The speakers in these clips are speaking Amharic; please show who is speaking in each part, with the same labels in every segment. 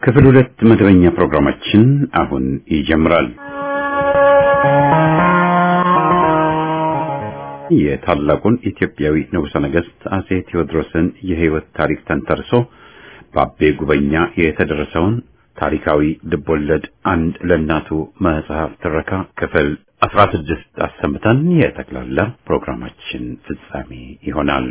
Speaker 1: ክፍል ሁለት መደበኛ ፕሮግራማችን አሁን ይጀምራል። የታላቁን ኢትዮጵያዊ ንጉሠ ነገሥት አጼ ቴዎድሮስን የሕይወት ታሪክ ተንተርሶ በአቤ ጉበኛ የተደረሰውን ታሪካዊ ልቦለድ አንድ ለእናቱ መጽሐፍ ትረካ ክፍል አስራ ስድስት አሰምተን የጠቅላላ ፕሮግራማችን ፍጻሜ ይሆናል።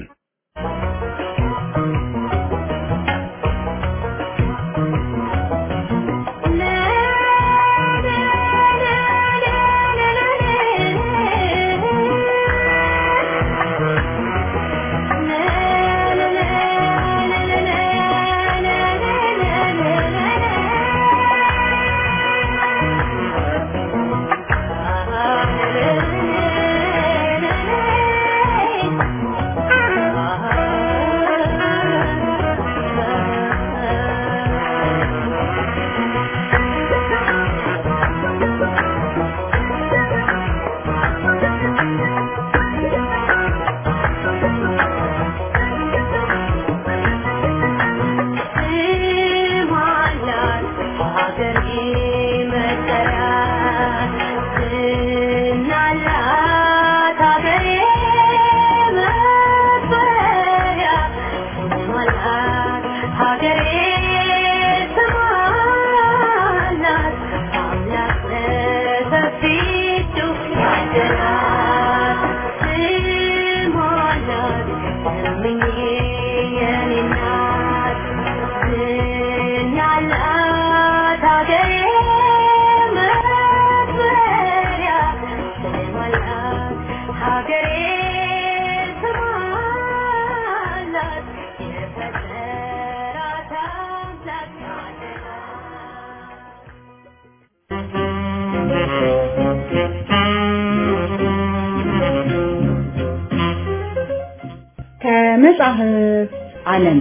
Speaker 2: ከመጽሐፍ ዓለም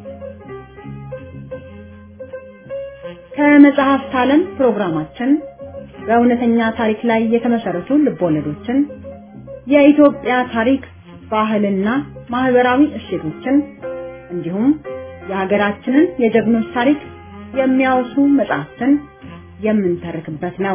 Speaker 2: ከመጽሐፍት ዓለም ፕሮግራማችን በእውነተኛ ታሪክ ላይ የተመሰረቱ ልቦለዶችን፣ የኢትዮጵያ ታሪክ፣ ባህልና ማህበራዊ እሴቶችን እንዲሁም የሀገራችንን የጀግኖች ታሪክ የሚያወሱ መጽሐፍትን የምንተርክበት ነው።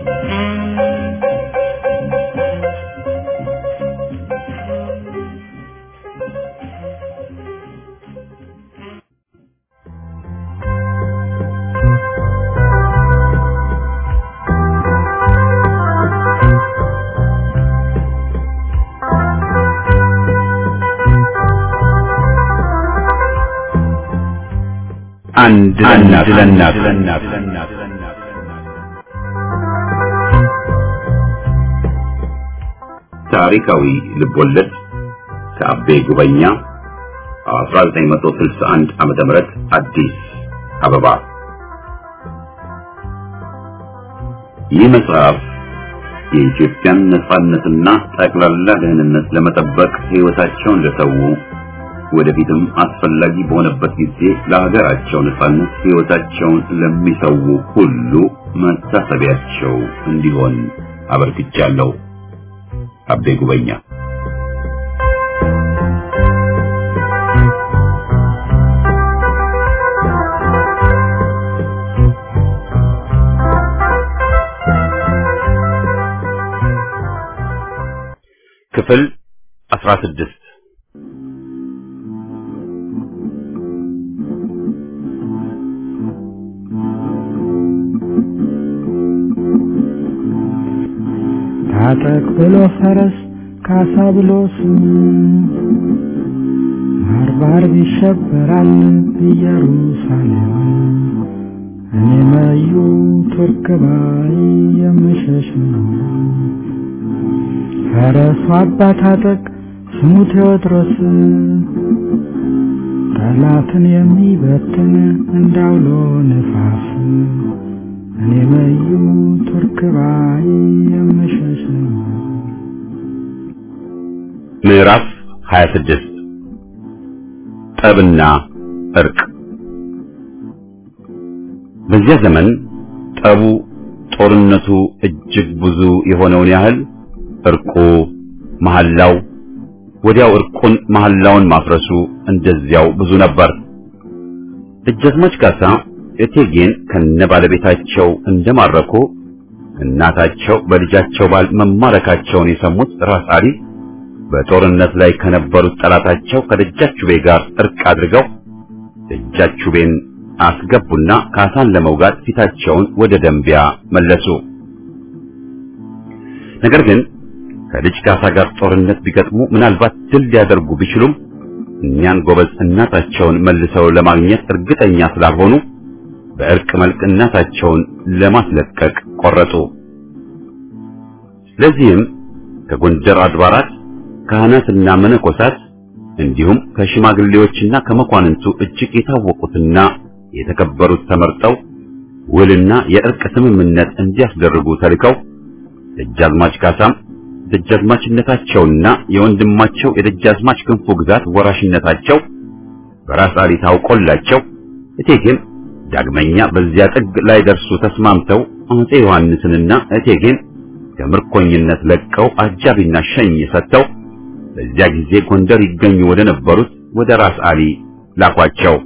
Speaker 1: አንድ ለእናት ለእናት ታሪካዊ ልቦለድ ከአቤ ጉበኛ 1961 ዓመተ ምህረት አዲስ አበባ። ይህ መጽሐፍ የኢትዮጵያን ነጻነትና ጠቅላላ ደህንነት ለመጠበቅ ሕይወታቸውን ለሰው ወደፊትም አስፈላጊ በሆነበት ጊዜ ለሀገራቸው ነጻነት ሕይወታቸውን ለሚሰው ሁሉ መታሰቢያቸው እንዲሆን አበርክቻለሁ። አቤ ጉበኛ ክፍል 16
Speaker 3: ታጠቅ ብሎ ፈረስ ካሳ ብሎ ስሙ ባርባር ይሸበራል ኢየሩሳሌም እኔ መዩ ቱርክ ባይ የምሸሽ ነው ፈረሱ አባ ታጠቅ ስሙ ቴዎድሮስ ጠላትን የሚበትን እንዳውሎ ነፋስ እኔ መዩ ቱርክ ባይ የምሸሽ ነው
Speaker 1: ምዕራፍ 26 ጠብና እርቅ በዚያ ዘመን ጠቡ ጦርነቱ እጅግ ብዙ የሆነውን ያህል እርቁ መሐላው ወዲያው እርቁን መሐላውን ማፍረሱ እንደዚያው ብዙ ነበር። ደጃዝማች ካሳ እቴጌን ከነ ባለቤታቸው እንደማረኩ እናታቸው በልጃቸው ባል መማረካቸውን የሰሙት ራስ አሊ በጦርነት ላይ ከነበሩት ጠላታቸው ከደጃቹቤ ጋር እርቅ አድርገው ደጃቹቤን አስገቡና ካሳን ለመውጋት ፊታቸውን ወደ ደንቢያ መለሱ። ነገር ግን ከልጅ ካሳ ጋር ጦርነት ቢገጥሙ ምናልባት ድል ሊያደርጉ ቢችሉም እኛን ጎበዝ እናታቸውን መልሰው ለማግኘት እርግጠኛ ስላልሆኑ በእርቅ መልክ እናታቸውን ለማስለቀቅ ቆረጡ። ለዚህም ከጎንደር አድባራት ካህናትና መነኮሳት እንዲሁም ከሽማግሌዎችና ከመኳንንቱ እጅግ የታወቁትና የተከበሩት ተመርጠው ውልና የእርቅ ስምምነት እንዲያስደርጉ ተልከው ደጃዝማች ካሳም ደጃዝማችነታቸውና የወንድማቸው የደጃዝማች ክንፉ ግዛት ወራሽነታቸው በራስ አሊ ታውቆላቸው እቴጌም ዳግመኛ በዚያ ጥግ ላይ ደርሱ ተስማምተው አፄ ዮሐንስንና እቴጌን ከምርኮኝነት ለቀው አጃቢና ሸኝ ሰጥተው በዚያ ጊዜ ጎንደር ይገኙ ወደ ነበሩት ወደ ራስ አሊ ላኳቸው።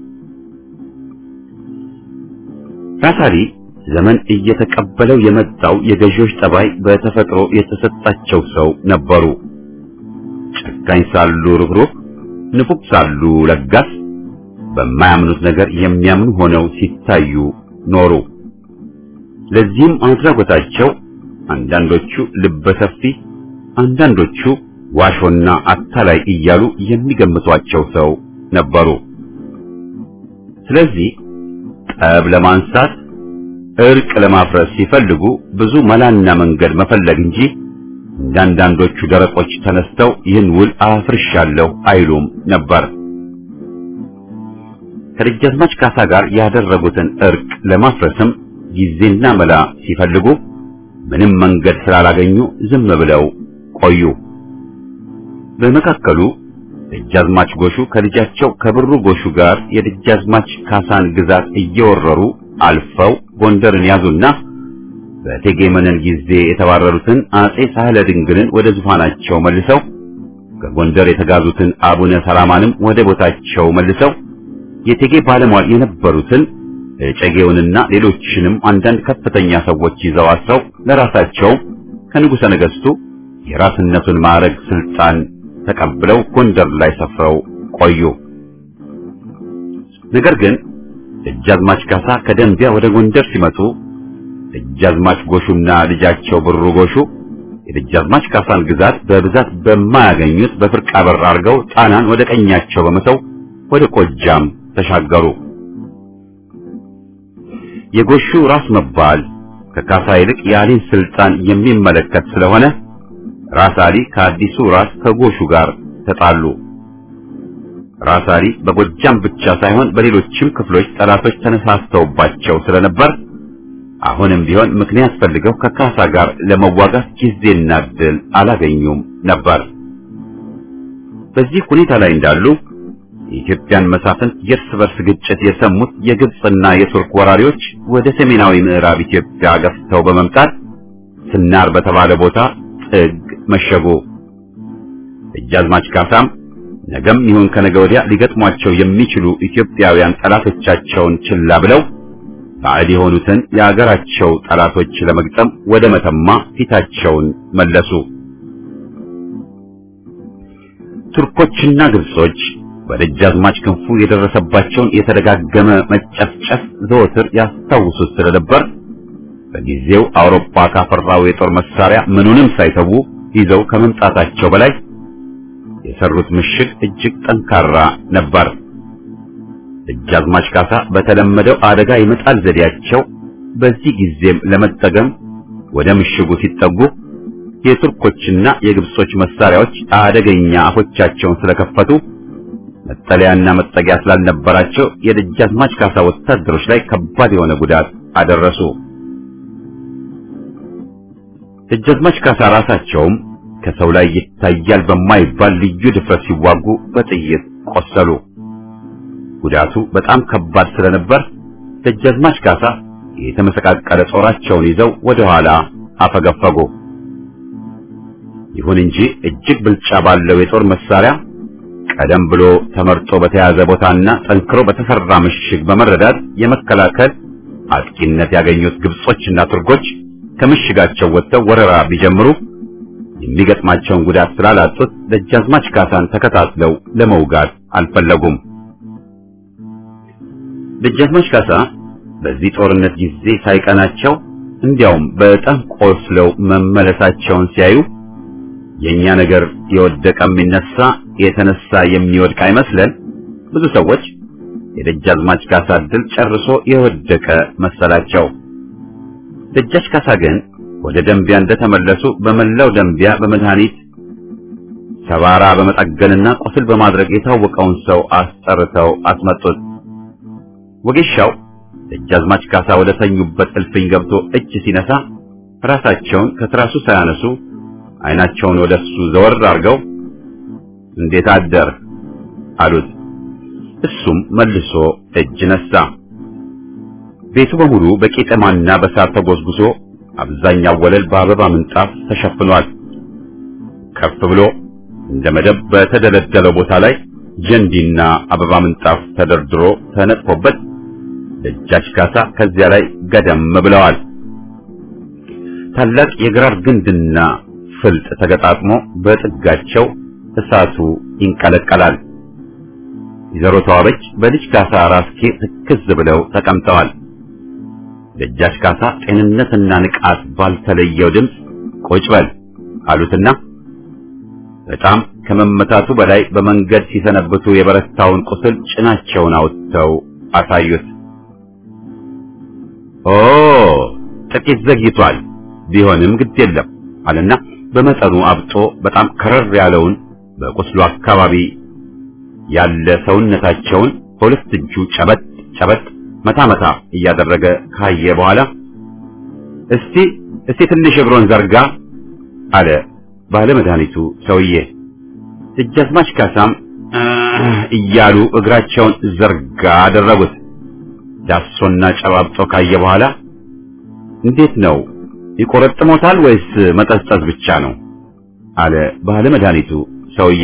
Speaker 1: ራስ አሊ ዘመን እየተቀበለው የመጣው የገዢዎች ጠባይ በተፈጥሮ የተሰጣቸው ሰው ነበሩ። ጨካኝ ሳሉ ርኅሩህ፣ ንፉግ ሳሉ ለጋስ፣ በማያምኑት ነገር የሚያምኑ ሆነው ሲታዩ ኖሩ። ለዚህም አድራጎታቸው አንዳንዶቹ ልበሰፊ፣ አንዳንዶቹ ዋሾና አታላይ እያሉ የሚገምቷቸው ሰው ነበሩ። ስለዚህ ጠብ ለማንሳት እርቅ ለማፍረስ ሲፈልጉ ብዙ መላና መንገድ መፈለግ እንጂ እንዳንዳንዶቹ ደረቆች ተነስተው ይህን ውል አፍርሻለሁ አይሉም ነበር። ከደጃዝማች ካሳ ጋር ያደረጉትን እርቅ ለማፍረስም ጊዜና መላ ሲፈልጉ ምንም መንገድ ስላላገኙ ዝም ብለው ቆዩ። በመካከሉ ደጃዝማች ጎሹ ከልጃቸው ከብሩ ጎሹ ጋር የደጃዝማች ካሳን ግዛት እየወረሩ አልፈው ጎንደርን ያዙና በእቴጌ መነን ጊዜ የተባረሩትን አጼ ሳህለ ድንግልን ወደ ዙፋናቸው መልሰው ከጎንደር የተጋዙትን አቡነ ሰላማንም ወደ ቦታቸው መልሰው የእቴጌ ባለሟል የነበሩትን እጨጌውንና ሌሎችንም አንዳንድ ከፍተኛ ሰዎች ይዘው አስረው ለራሳቸው ከንጉሠ ነገሥቱ የራስነቱን ማዕረግ ስልጣን ተቀብለው ጎንደር ላይ ሰፍረው ቆዩ። ነገር ግን ደጃዝማች ካሳ ከደንቢያ ወደ ጎንደር ሲመጡ ደጃዝማች ጎሹና ልጃቸው ብሩ ጎሹ የደጃዝማች ካሳን ግዛት በብዛት በማያገኙት በፍርቃ በር አድርገው ጣናን ወደ ቀኛቸው በመተው ወደ ጎጃም ተሻገሩ። የጎሹ ራስ መባል ከካሳ ይልቅ የአሊን ስልጣን የሚመለከት ስለሆነ ራስ አሊ ከአዲሱ ራስ ከጎሹ ጋር ተጣሉ። ራስ አሊ በጎጃም ብቻ ሳይሆን በሌሎችም ክፍሎች ጠላቶች ተነሳስተውባቸው ስለነበር አሁንም ቢሆን ምክንያት ፈልገው ከካሳ ጋር ለመዋጋት ጊዜና ዕድል አላገኙም ነበር። በዚህ ሁኔታ ላይ እንዳሉ የኢትዮጵያን መሳፍንት የእርስ በርስ ግጭት የሰሙት የግብፅና የቱርክ ወራሪዎች ወደ ሰሜናዊ ምዕራብ ኢትዮጵያ ገፍተው በመምጣት ስናር በተባለ ቦታ ጥግ መሸጉ። ደጃዝማች ካሳም ነገም ይሁን ከነገ ወዲያ ሊገጥሟቸው የሚችሉ ኢትዮጵያውያን ጠላቶቻቸውን ችላ ብለው ባዕድ የሆኑትን የአገራቸው ጠላቶች ለመግጠም ወደ መተማ ፊታቸውን መለሱ። ቱርኮችና ግብጾች በደጃዝማች ክንፉ የደረሰባቸውን የተደጋገመ መጨፍጨፍ ዘወትር ያስታውሱት ስለነበር በጊዜው አውሮፓ ካፈራው የጦር መሳሪያ ምኑንም ሳይተዉ ይዘው ከመምጣታቸው በላይ የሰሩት ምሽግ እጅግ ጠንካራ ነበር። ደጃዝማች ካሳ በተለመደው አደጋ የመጣል ዘዴያቸው በዚህ ጊዜም ለመጠቀም ወደ ምሽጉ ሲጠጉ የቱርኮችና የግብጾች መሳሪያዎች አደገኛ አፎቻቸውን ስለከፈቱ መጠለያና መጠጊያ ስላልነበራቸው የደጃዝማች ካሳ ወታደሮች ላይ ከባድ የሆነ ጉዳት አደረሱ። ደጃዝማች ካሳ ራሳቸውም ከሰው ላይ ይታያል በማይባል ልዩ ድፍረት ሲዋጉ በጥይት ቆሰሉ። ጉዳቱ በጣም ከባድ ስለነበር ደጃዝማች ካሳ የተመሰቃቀለ ጦራቸውን ይዘው ወደ ኋላ አፈገፈጉ። ይሁን እንጂ እጅግ ብልጫ ባለው የጦር መሳሪያ ቀደም ብሎ ተመርጦ በተያዘ ቦታና ጠንክሮ በተሰራ ምሽግ በመረዳት የመከላከል አጥቂነት ያገኙት ግብጾችና ቱርኮች ከምሽጋቸው ወጥተው ወረራ ቢጀምሩ የሚገጥማቸውን ጉዳት ስላላጡት ደጃዝማች ካሳን ተከታትለው ለመውጋት አልፈለጉም። ደጃዝማች ካሳ በዚህ ጦርነት ጊዜ ሳይቀናቸው እንዲያውም በጣም ቆስለው መመለሳቸውን ሲያዩ የኛ ነገር የወደቀ የሚነሳ የተነሳ የሚወድቅ አይመስለን። ብዙ ሰዎች የደጃዝማች ካሳ ድል ጨርሶ የወደቀ መሰላቸው። ደጃች ካሳ ግን ወደ ደንቢያ እንደተመለሱ በመላው ደንቢያ በመድኃኒት ሰባራ በመጠገንና ቁስል በማድረግ የታወቀውን ሰው አስጠርተው አስመጡት። ወጌሻው ደጃዝማች ካሳ ወደ ተኙበት እልፍኝ ገብቶ እጅ ሲነሳ ራሳቸውን ከትራሱ ሳያነሱ አይናቸውን ወደሱ ዘወር አድርገው እንዴት አደር አሉት። እሱም መልሶ እጅ ነሳ። ቤቱ በሙሉ በቄጠማና በሳር ተጎዝጉዞ አብዛኛው ወለል በአበባ ምንጣፍ ተሸፍኗል። ከፍ ብሎ እንደ መደብ በተደለደለው ቦታ ላይ ጀንዲና አበባ ምንጣፍ ተደርድሮ ተነጥፎበት ደጃች ካሳ ከዚያ ላይ ገደም ብለዋል። ታላቅ የግራር ግንድና ፍልጥ ተገጣጥሞ በጥጋቸው እሳቱ ይንቀለቀላል። ወይዘሮ ተዋበች በልጅ ካሳ ራስጌ ትክዝ ብለው ተቀምጠዋል። ደጃች ካሳ ጤንነትና ንቃት ባልተለየው ድምፅ ቁጭ በል አሉትና በጣም ከመመታቱ በላይ በመንገድ ሲሰነብቱ የበረታውን ቁስል ጭናቸውን አውጥተው አሳዩት። ኦ ጥቂት ዘግይቷል፣ ቢሆንም ግድ የለም አለና በመጠኑ አብጦ በጣም ከረር ያለውን በቁስሉ አካባቢ ያለ ሰውነታቸውን በሁለት እጁ ጨበጥ ጨበጥ መታ መታ እያደረገ ካየ በኋላ እስቲ እስቲ ትንሽ እግሮን ዘርጋ አለ ባለ መድኃኒቱ ሰውዬ። ደጃዝማች ካሳም እያሉ እግራቸውን ዘርጋ አደረጉት። ዳሶና ጨባብጦ ካየ በኋላ እንዴት ነው ይቆረጥሞታል ወይስ መጠዝጠዝ ብቻ ነው? አለ ባለ መድኃኒቱ ሰውዬ።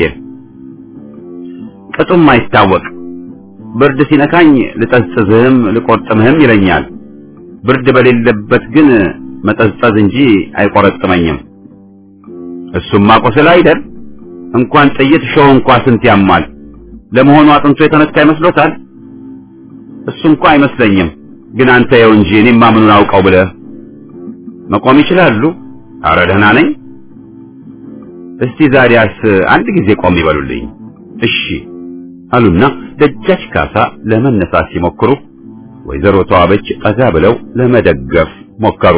Speaker 1: ቅጡም አይታወቅ ብርድ ሲነካኝ ልጠዝጥዝህም ልቆርጥምህም ይለኛል። ብርድ በሌለበት ግን መጠዝጠዝ እንጂ አይቆረጥመኝም። እሱማ ቁስል አይደል? እንኳን ጥይት ሾህ እንኳ ስንት ያማል። ለመሆኑ አጥንቶ የተነካ ይመስሎታል? እሱ እንኳ አይመስለኝም። ግን አንተ የው እንጂ እኔማ ምኑን አውቀው ብለህ መቆም ይችላሉ? አረ ደህና ነኝ። እስቲ ዛሬያስ አንድ ጊዜ ቆም ይበሉልኝ። እሺ አሉና ደጃች ካሳ ለመነሳት ሲሞክሩ ወይዘሮ ተዋበች ጠጋ ብለው ለመደገፍ ሞከሩ።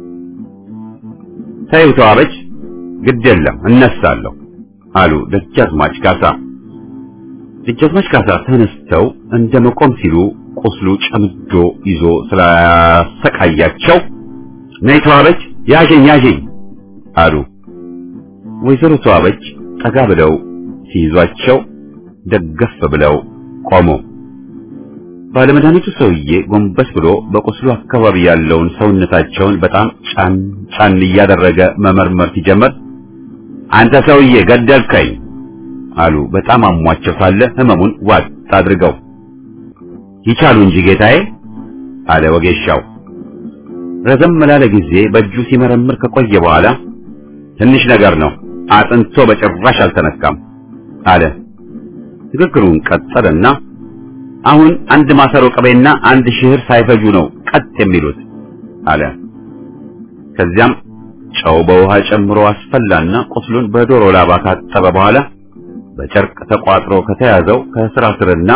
Speaker 1: ተይው ተዋበች፣ ግድ የለም እነሳለሁ አሉ ደጃዝማች ካሳ። ደጃዝማች ካሳ ተነስተው እንደ መቆም ሲሉ ቁስሉ ጨምዶ ይዞ ስላሰቃያቸው ነይ ተዋበች፣ ያዥኝ ያዥኝ አሉ። ወይዘሮ ተዋበች ጠጋ ብለው ሲይዟቸው ደገፍ ብለው ቆሙ። ባለመድኃኒቱ ሰውዬ ጎንበስ ብሎ በቁስሉ አካባቢ ያለውን ሰውነታቸውን በጣም ጫን ጫን እያደረገ መመርመር ሲጀምር አንተ ሰውዬ ገደልከኝ አሉ። በጣም አሟቸው ሳለ ህመሙን ዋጥ አድርገው ይቻሉ እንጂ ጌታዬ አለ ወጌሻው። ረዘም ላለ ጊዜ በእጁ ሲመረምር ከቆየ በኋላ ትንሽ ነገር ነው፣ አጥንቶ በጭራሽ አልተነካም አለ። ንግግሩን ቀጠለና አሁን አንድ ማሰሮ ቅቤና አንድ ሽህር ሳይፈጁ ነው ቀጥ የሚሉት አለ። ከዚያም ጨው በውሃ ጨምሮ አስፈላና ቁስሉን በዶሮ ላባ ካጠበ በኋላ በጨርቅ ተቋጥሮ ከተያዘው ከስራ ስርና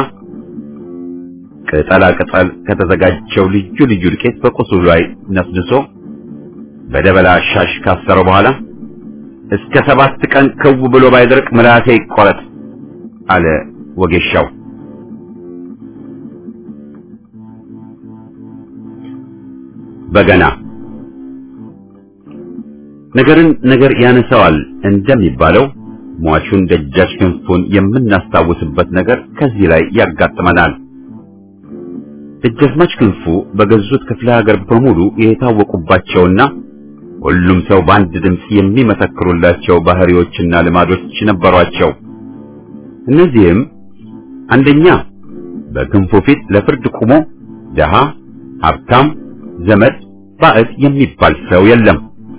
Speaker 1: ቅጠላ ቅጠል ከተዘጋጀው ልዩ ልዩ ዱቄት በቁስሉ ላይ ነስንሶ በደበላ ሻሽ ካሰረው በኋላ እስከ ሰባት ቀን ክው ብሎ ባይደርቅ ምላሴ ይቆረጥ አለ ወጌሻው። በገና ነገርን ነገር ያነሳዋል እንደሚባለው ሟቹን ደጃች ክንፉን የምናስታውስበት ነገር ከዚህ ላይ ያጋጥመናል። ደጃዝማች ክንፉ በገዙት ክፍለ ሀገር በሙሉ የታወቁባቸውና ሁሉም ሰው በአንድ ድምፅ የሚመሰክሩላቸው ባህሪዎችና ልማዶች ነበሯቸው። እነዚህም አንደኛ በክንፉ ፊት ለፍርድ ቆሞ ደሃ፣ ሀብታም፣ ዘመድ፣ ባዕድ የሚባል ሰው የለም።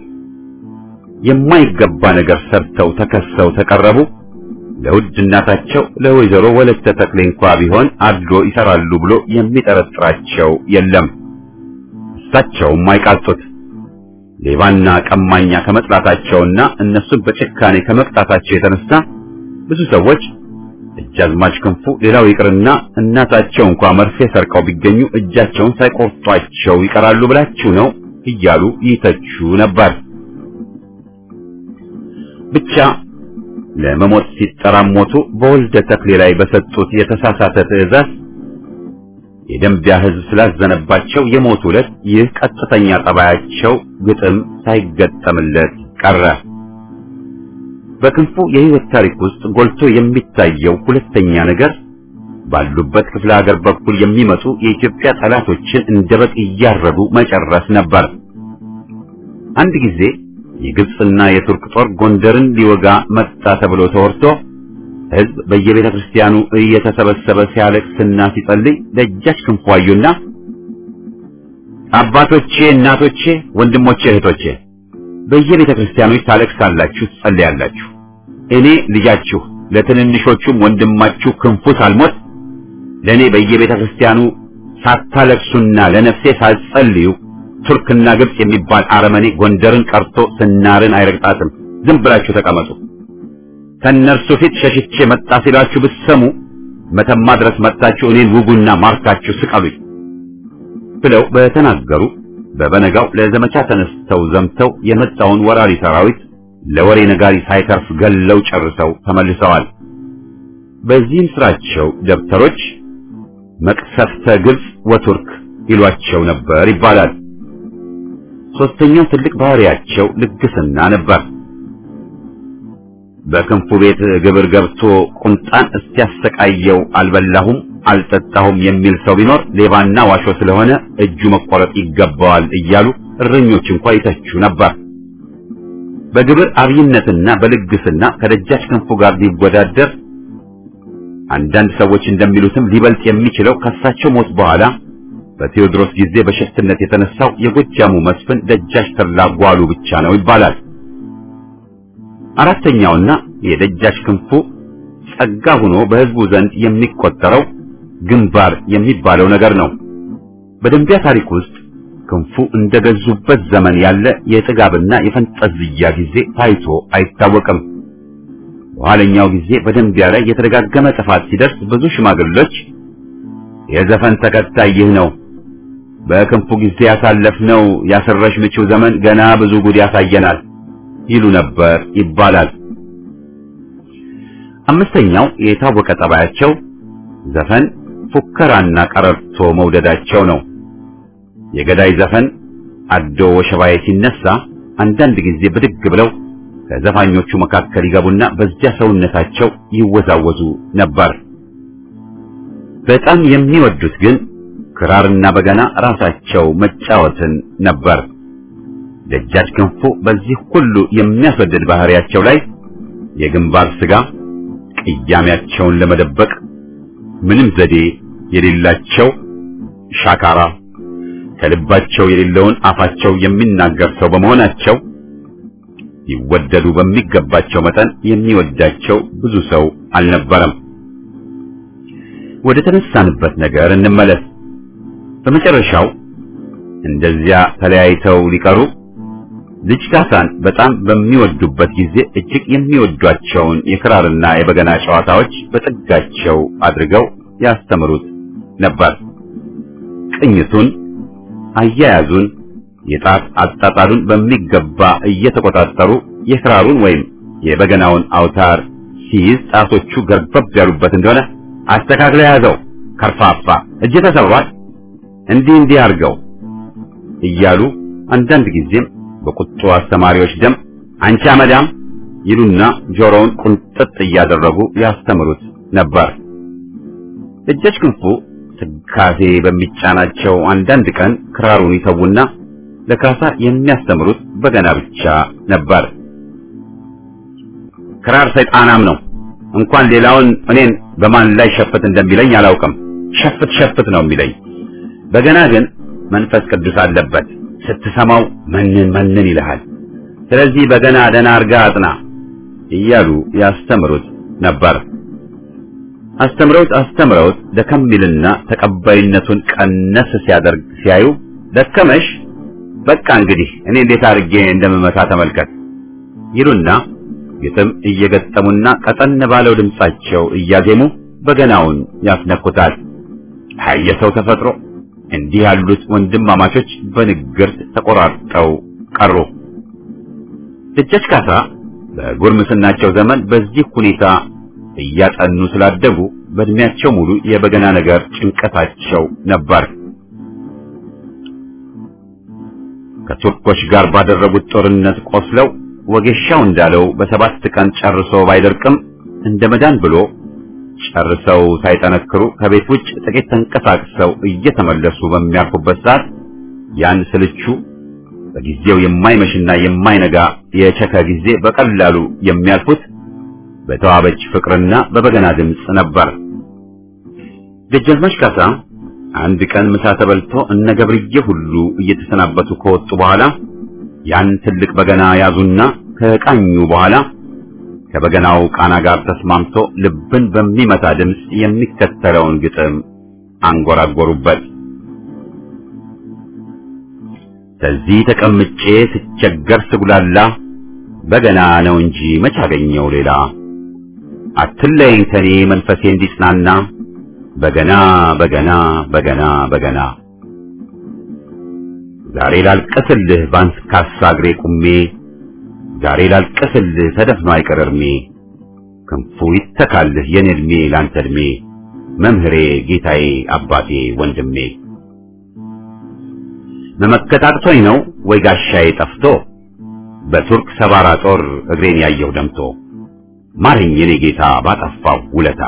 Speaker 1: የማይገባ ነገር ሰርተው ተከሰው ተቀረቡ ለውድ እናታቸው ለወይዘሮ ወለተ ተክሌ እንኳ ቢሆን አድሎ ይሰራሉ ብሎ የሚጠረጥራቸው የለም። እሳቸውም አይቃጡት። ሌባና ቀማኛ ከመጥላታቸውና እነሱን በጭካኔ ከመቅጣታቸው የተነሳ ብዙ ሰዎች እጃዝማች ክንፉ ሌላው ይቅርና እናታቸው እንኳ መርፌ ሰርቀው ቢገኙ እጃቸውን ሳይቆርጧቸው ይቀራሉ ብላችሁ ነው እያሉ ይተቹ ነበር። ብቻ ለመሞት ሲጠራሞቱ በወልደ ተክሌ ላይ በሰጡት የተሳሳተ ትዕዛዝ የደንቢያ ሕዝብ ስላዘነባቸው የሞቱ ዕለት ይህ ቀጥተኛ ጠባያቸው ግጥም ሳይገጠምለት ቀረ። በክንፉ የሕይወት ታሪክ ውስጥ ጎልቶ የሚታየው ሁለተኛ ነገር ባሉበት ክፍለ ሀገር በኩል የሚመጡ የኢትዮጵያ ጠላቶችን እንደ በግ እያረዱ መጨረስ ነበር። አንድ ጊዜ የግብፅና የቱርክ ጦር ጎንደርን ሊወጋ መጣ ተብሎ ተወርቶ ሕዝብ በየቤተ ክርስቲያኑ እየተሰበሰበ ሲያለቅስና ሲጸልይ ደጃች ክንፉ አዩና አባቶቼ፣ እናቶቼ፣ ወንድሞቼ፣ እህቶቼ በየቤተ ክርስቲያኖች ታለቅሳላችሁ፣ ትጸልያላችሁ። እኔ ልጃችሁ ለትንንሾቹም ወንድማችሁ ክንፉ ሳልሞት ለእኔ በየቤተ ክርስቲያኑ ሳታለቅሱና ለነፍሴ ሳትጸልዩ ቱርክና ግብጽ የሚባል አረመኔ ጎንደርን ቀርቶ ስናርን አይረግጣትም። ዝም ብላችሁ ተቀመጡ። ከእነርሱ ፊት ሸሽቼ መጣ ሲላችሁ ብትሰሙ መተማ ድረስ መጥታችሁ እኔን ውጉና ማርካችሁ ስቀሉኝ ብለው በተናገሩ በበነጋው ለዘመቻ ተነስተው ዘምተው የመጣውን ወራሪ ሰራዊት ለወሬ ነጋሪ ሳይተርፍ ገለው ጨርሰው ተመልሰዋል። በዚህም ስራቸው ደብተሮች መቅሰፍተ ግብጽ ወቱርክ ይሏቸው ነበር ይባላል። ሶስተኛው ትልቅ ባህሪያቸው ልግስና ነበር። በክንፉ ቤት ግብር ገብቶ ቁንጣን እስኪያሰቃየው አልበላሁም አልጠጣሁም የሚል ሰው ቢኖር ሌባና ዋሾ ስለሆነ እጁ መቆረጥ ይገባዋል እያሉ እረኞች እንኳ ይተቹ ነበር። በግብር አብይነትና በልግስና ከደጃች ክንፉ ጋር ሊወዳደር አንዳንድ ሰዎች እንደሚሉትም ሊበልጥ የሚችለው ከሳቸው ሞት በኋላ በቴዎድሮስ ጊዜ በሸፍትነት የተነሳው የጎጃሙ መስፍን ደጃች ተድላ ጓሉ ብቻ ነው ይባላል። አራተኛውና የደጃች ክንፉ ጸጋ ሆኖ በሕዝቡ ዘንድ የሚቆጠረው ግንባር የሚባለው ነገር ነው። በደንቢያ ታሪክ ውስጥ ክንፉ እንደገዙበት ዘመን ያለ የጥጋብና የፈንጠዝያ ጊዜ ታይቶ አይታወቅም። በኋለኛው ጊዜ በደንቢያ ላይ የተደጋገመ ጥፋት ሲደርስ ብዙ ሽማግሌዎች የዘፈን ተከታይ ይህ ነው፣ በክንፉ ጊዜ ያሳለፍነው ያሰረሽ ምቺው ዘመን ገና ብዙ ጉድ ያሳየናል ይሉ ነበር ይባላል። አምስተኛው የታወቀ ጠባያቸው ዘፈን፣ ፉከራና ቀረርቶ መውደዳቸው ነው። የገዳይ ዘፈን አዶ ወሸባዬ ሲነሳ አንዳንድ ጊዜ ብድግ ብለው ከዘፋኞቹ መካከል ይገቡና በዚያ ሰውነታቸው ይወዛወዙ ነበር። በጣም የሚወዱት ግን ክራርና በገና ራሳቸው መጫወትን ነበር። ደጃች ክንፉ በዚህ ሁሉ የሚያስወድድ ባህሪያቸው ላይ የግንባር ስጋ ቅያሜያቸውን ለመደበቅ ምንም ዘዴ የሌላቸው ሻካራ ከልባቸው የሌለውን አፋቸው የሚናገር ሰው በመሆናቸው ይወደዱ በሚገባቸው መጠን የሚወዳቸው ብዙ ሰው አልነበረም። ወደ ተነሳንበት ነገር እንመለስ። በመጨረሻው እንደዚያ ተለያይተው ሊቀሩ ልጅ ካሳን በጣም በሚወዱበት ጊዜ እጅግ የሚወዷቸውን የክራርና የበገና ጨዋታዎች በጥጋቸው አድርገው ያስተምሩት ነበር። ቅኝቱን፣ አያያዙን፣ የጣት አጣጣሉን በሚገባ እየተቆጣጠሩ የክራሩን ወይም የበገናውን አውታር ሲይዝ ጣቶቹ ገርበብ ያሉበት እንደሆነ አስተካክለ ያዘው፣ ከርፋፋ እጅ ተሰብሯል፣ እንዲህ እንዲህ አድርገው እያሉ አንዳንድ ጊዜም በቁጡ አስተማሪዎች ደም አንቺ አመዳም ይሉና ጆሮውን ቁንጥጥ እያደረጉ ያስተምሩት ነበር። ደጃች ክንፉ ትካዜ በሚጫናቸው አንዳንድ ቀን ክራሩን ይተውና ለካሳ የሚያስተምሩት በገና ብቻ ነበር። ክራር ሰይጣናም ነው፣ እንኳን ሌላውን እኔን በማን ላይ ሸፍት እንደሚለኝ አላውቅም። ሸፍት ሸፍት ነው የሚለኝ። በገና ግን መንፈስ ቅዱስ አለበት። ስትሰማው መንን መንን ይልሃል። ስለዚህ በገና ደህና አድርጋ አጥና እያሉ ያስተምሩት ነበር። አስተምረውት አስተምረውት ደከም ይልና ተቀባይነቱን ቀነስ ሲያደርግ ሲያዩ ደከመሽ፣ በቃ እንግዲህ እኔ እንዴት አድርጌ እንደምመታ ተመልከት ይሉና ግጥም እየገጠሙና ቀጠን ባለው ድምጻቸው እያዜሙ በገናውን ያስነኩታል። የሰው ተፈጥሮ እንዲህ ያሉት ወንድማማቾች በንግርት ተቆራርጠው ቀሩ። ደጃች ካሳ በጉርምስናቸው ዘመን በዚህ ሁኔታ እያጠኑ ስላደጉ በእድሜያቸው ሙሉ የበገና ነገር ጭንቀታቸው ነበር። ከቱርኮች ጋር ባደረጉት ጦርነት ቆስለው ወጌሻው እንዳለው በሰባት ቀን ጨርሶ ባይደርቅም እንደ መዳን ብሎ ጨርሰው ሳይጠነክሩ ከቤት ውጭ ጥቂት ተንቀሳቅሰው እየተመለሱ በሚያርፉበት ሰዓት ያን ስልቹ በጊዜው የማይመሽና የማይነጋ የቸከ ጊዜ በቀላሉ የሚያልፉት በተዋበች ፍቅርና በበገና ድምፅ ነበር። ደጃዝማች ካሳ አንድ ቀን ምሳ ተበልቶ እነ ገብርዬ ሁሉ እየተሰናበቱ ከወጡ በኋላ ያን ትልቅ በገና ያዙና ከቃኙ በኋላ ከበገናው ቃና ጋር ተስማምቶ ልብን በሚመታ ድምፅ የሚከተለውን ግጥም አንጎራጎሩበት። ከዚህ ተቀምጬ ስቸገር ስጉላላ በገና ነው እንጂ መች አገኘው ሌላ አትለይኝ ከኔ መንፈሴ እንዲጽናና በገና በገና በገና በገና ዛሬ ላልቅስልህ ባንስካሳ እግሬ ቁሜ ዛሬ ላልቅስልህ ተደፍኖ አይቀር እርሜ ክንፉ ይተካልህ የኔ ዕድሜ ላንተ ዕድሜ መምህሬ ጌታዬ አባቴ ወንድሜ መመከት አቅቶኝ ነው ወይ ጋሻዬ ጠፍቶ በቱርክ ሰባራ ጦር እግሬን ያየው ደምቶ ማረኝ የኔ ጌታ ባጠፋው ውለታ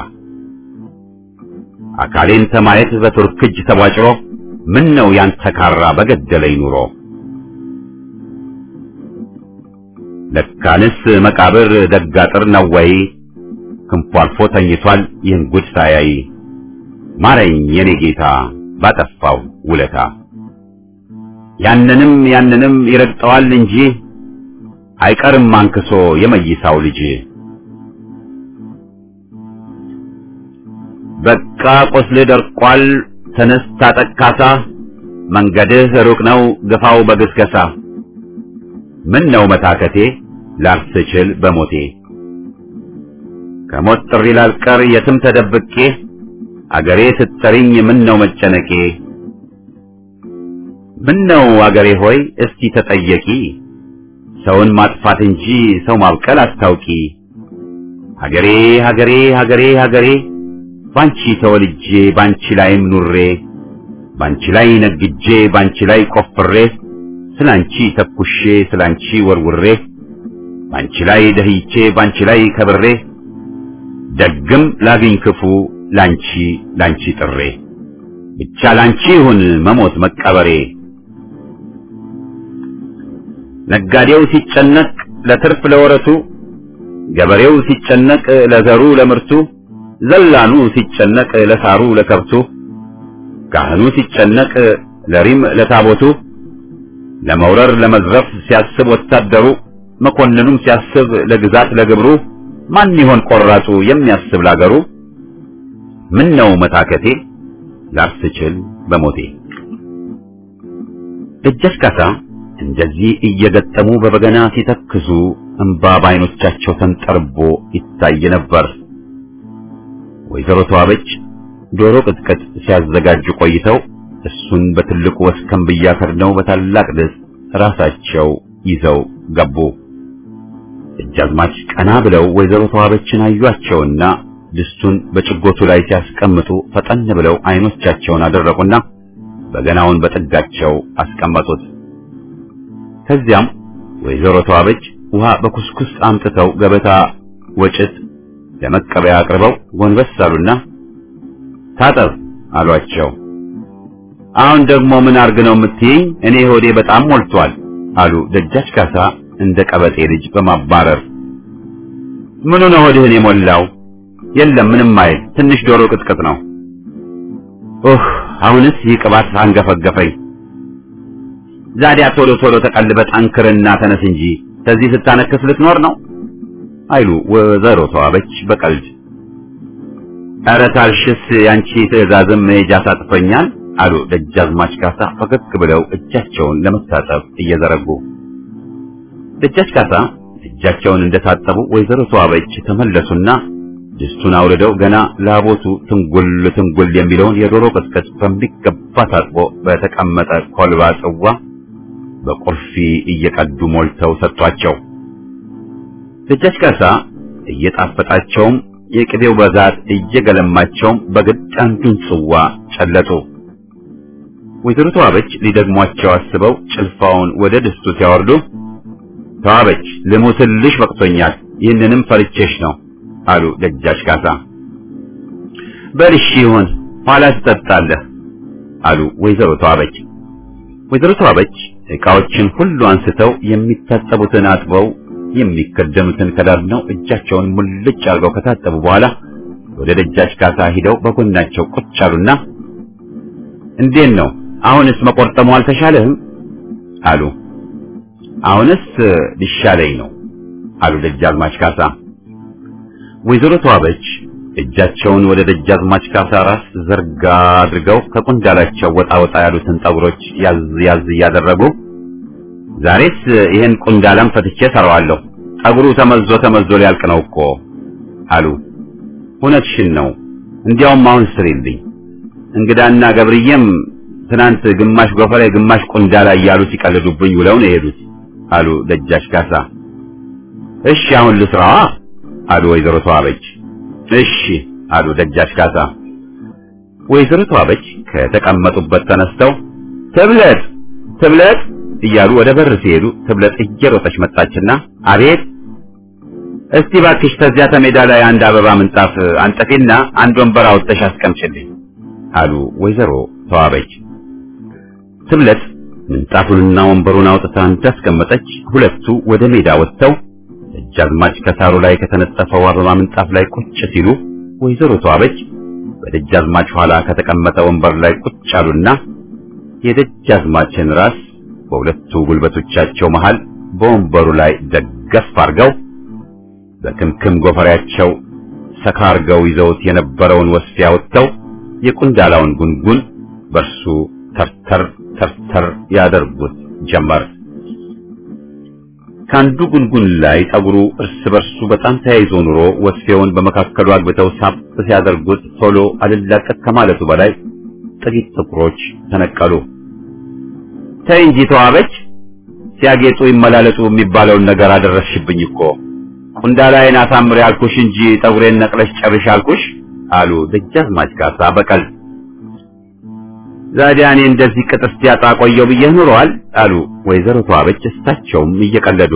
Speaker 1: አካሌን ተማየት በቱርክ እጅ ተቧጭሮ ምን ነው ያንተ ካራ በገደለኝ ኑሮ ለካንስ መቃብር ደጋጥር ነው ወይ ክንፉ አልፎ ተኝቷል ይህን ጉድ ሳያይ ማረኝ የኔ ጌታ ባጠፋው ውለታ ያንንም ያንንም ይረግጠዋል እንጂ አይቀርም አንክሶ የመይሳው ልጅ በቃ ቆስል ደርቋል ተነስ ታጠቅ ካሳ መንገድህ ሩቅ ነው ግፋው በግስገሳ ምን ነው መታከቴ ላልስችል በሞቴ ከሞት ጥሪ ላልቀር የትም ተደብቄ አገሬ ስትጠሪኝ ምን ነው መጨነቄ ምን ነው አገሬ ሆይ እስቲ ተጠየቂ ሰውን ማጥፋት እንጂ ሰው ማብቀል አስታውቂ ሀገሬ ሀገሬ ሀገሬ ሀገሬ ባንቺ ተወልጄ ባንቺ ላይም ኑሬ ባንቺ ላይ ነግጄ ባንቺ ላይ ቆፍሬ ስላንቺ ተኩሼ ስላንቺ ወርውሬ ባንቺ ላይ ደህይቼ ባንቺ ላይ ከብሬ ደግም ላግኝ ክፉ ላንቺ ላንቺ ጥሬ ብቻ ላንቺ ይሁን መሞት መቀበሬ ነጋዴው ሲጨነቅ ለትርፍ ለወረቱ ገበሬው ሲጨነቅ ለዘሩ ለምርቱ ዘላኑ ሲጨነቅ ለሳሩ ለከብቱ ካህኑ ሲጨነቅ ለሪም ለታቦቱ ለመውረር ለመዝረፍ ሲያስብ ወታደሩ መኮንኑም ሲያስብ ለግዛት ለግብሩ ማን ይሆን ቆራጡ የሚያስብ ላገሩ ምን ነው መታከቴ ላርስችል በሞቴ ደጃች ካሳ እንደዚህ እየገጠሙ በበገና ሲተክዙ እንባ በዓይኖቻቸው ተንጠርቦ ይታይ ነበር። ወይዘሮ ተዋበች ዶሮ ቅጥቅጥ ሲያዘጋጁ ቆይተው እሱን በትልቁ ወስከንብያ ከድነው በታላቅ ድስት ራሳቸው ይዘው ገቡ። ደጃዝማች ቀና ብለው ወይዘሮ ተዋበችን አዩአቸውና ድስቱን በጭጎቱ ላይ ሲያስቀምጡ ፈጠን ብለው አይኖቻቸውን አደረቁና በገናውን በጥጋቸው አስቀመጡት። ከዚያም ወይዘሮ ተዋበች ውሃ በኩስኩስ አምጥተው ገበታ ወጭት ለመቀበያ አቅርበው ጎንበስ አሉና ታጠብ አሏቸው። አሁን ደግሞ ምን አርግ ነው የምትይኝ? እኔ ሆዴ በጣም ሞልቷል አሉ ደጃች ካሳ እንደ ቀበጤ ልጅ በማባረር ምኑ ነው ሆድህን የሞላው? የለም ምንም አይል፣ ትንሽ ዶሮ ቅጥቅጥ ነው። ኦህ አሁንስ ይህ ቅባት አንገፈገፈኝ። ዛዲያ ቶሎ ቶሎ ተቀልበ ጠንክርና ተነስ እንጂ ከዚህ ስታነክስ ልትኖር ነው አይሉ ወይዘሮ ተዋበች በቀልድ። ኧረ ታልሽስ ያንቺ ትዕዛዝም መሄጃ ሳጥፈኛል አሉ ደጃዝማች ካሳ ፈገግ ብለው እጃቸውን ለመታጠብ እየዘረጉ። ደጃች ካሳ እጃቸውን እንደታጠቡ ወይዘሮ ተዋበች ተመለሱና ድስቱን አውርደው ገና ላቦቱ ትንጉል ትንጉል የሚለውን የዶሮ ቅጥቅጥ በሚገባ ታጥቦ በተቀመጠ ኮልባ ጽዋ በቁርፊ እየቀዱ ሞልተው ሰጧቸው። ደጃች ካሳ እየጣፈጣቸውም የቅቤው በዛት እየገለማቸውም በግድ አንዱን ጽዋ ጨለጡ። ወይዘሮ ተዋበች ሊደግሟቸው አስበው ጭልፋውን ወደ ድስቱ ሲያወርዱ ተዋበች ልሙትልሽ በቅቶኛል፣ ይህንንም ፈርቼሽ ነው አሉ ደጃች ካሳ። በልሽ ይሁን ኋላ ትጠጣለህ አሉ ወይዘሮ ተዋበች። ወይዘሮ ተዋበች ዕቃዎችን ሁሉ አንስተው የሚታጠቡትን አጥበው የሚከደኑትን ከዳርነው እጃቸውን ሙልጭ አድርገው ከታጠቡ በኋላ ወደ ደጃች ካሳ ሂደው በጎናቸው ቁጭ አሉና እንዴት ነው አሁንስ መቆርጠሙ አልተሻለህም? አሉ። አሁንስ ሊሻለኝ ነው አሉ ደጃዝማች ካሳ። ወይዘሮ ተዋበች እጃቸውን ወደ ደጃዝማች ካሳ ራስ ዘርጋ አድርገው ከቁንዳላቸው ወጣ ወጣ ያሉትን ጠጉሮች ያዝ ያዝ እያደረጉ ዛሬስ ይሄን ቁንዳላም ፈትቼ ሰራዋለሁ፣ ጠጉሩ ተመዞ ተመዞ ሊያልቅ ነው እኮ አሉ። እውነትሽን ነው፣ እንዲያውም አሁን ስሪልኝ። እንግዳና ገብርዬም ትናንት ግማሽ ጎፈሬ ግማሽ ቁንዳላ እያሉ ሲቀልዱብኝ ውለው ነው የሄዱት አሉ ደጃች ካሳ። እሺ አሁን ልስራዋ አሉ ወይዘሮ ተዋበች። እሺ አሉ ደጃች ካሳ። ወይዘሮ ተዋበች ከተቀመጡበት ተነስተው ትብለጥ ትብለጥ እያሉ ወደ በር ሲሄዱ ትብለጥ እየሮጠች መጣችና አቤት እስቲ ባክሽ ተዚያ ተሜዳ ላይ አንድ አበባ ምንጣፍ አንጠፊና አንድ ወንበር አውጥተሽ አስቀምጭልኝ አሉ ወይዘሮ ተዋበች። ትብለጥ ምንጣፉንና ወንበሩን አውጥታ እንዳስቀመጠች ሁለቱ ወደ ሜዳ ወጥተው ደጃዝማች ከሳሩ ላይ ከተነጠፈው አበባ ምንጣፍ ላይ ቁጭ ሲሉ ወይዘሮ ተዋበች በደጃዝማች ኋላ ከተቀመጠ ወንበር ላይ ቁጭ አሉና የደጃዝማችን ራስ በሁለቱ ጉልበቶቻቸው መሃል በወንበሩ ላይ ደገፍ አድርገው በክምክም ጎፈሬያቸው ሰካ አድርገው ይዘውት የነበረውን ወስፊያ ወጥተው የቁንዳላውን ጉንጉን በርሱ ተርተር ተርተር ያደርጉት ጀመር። ከአንዱ ጉንጉን ላይ ጠጉሩ እርስ በርሱ በጣም ተያይዞ ኑሮ ወስፌውን በመካከሉ አግብተው ሳብ ሲያደርጉት ቶሎ አልላቀቅ ከማለቱ በላይ ጥቂት ጥቁሮች ተነቀሉ። ተይ እንጂ ተዋበች፣ ሲያጌጡ ይመላለጡ የሚባለውን ነገር አደረስሽብኝ እኮ። ቁንዳላዬን አሳምሬ አልኩሽ እንጂ ጠጉሬን ነቅለሽ ጨርሽ አልኩሽ አሉ ደጃዝማች ካሳ በቀል። ዛዲያ እኔ እንደዚህ ቅጥስ ያጣ ቆየው ብዬ ኑሯል አሉ ወይዘሮ ተዋበች እሳቸውም እየቀለዱ።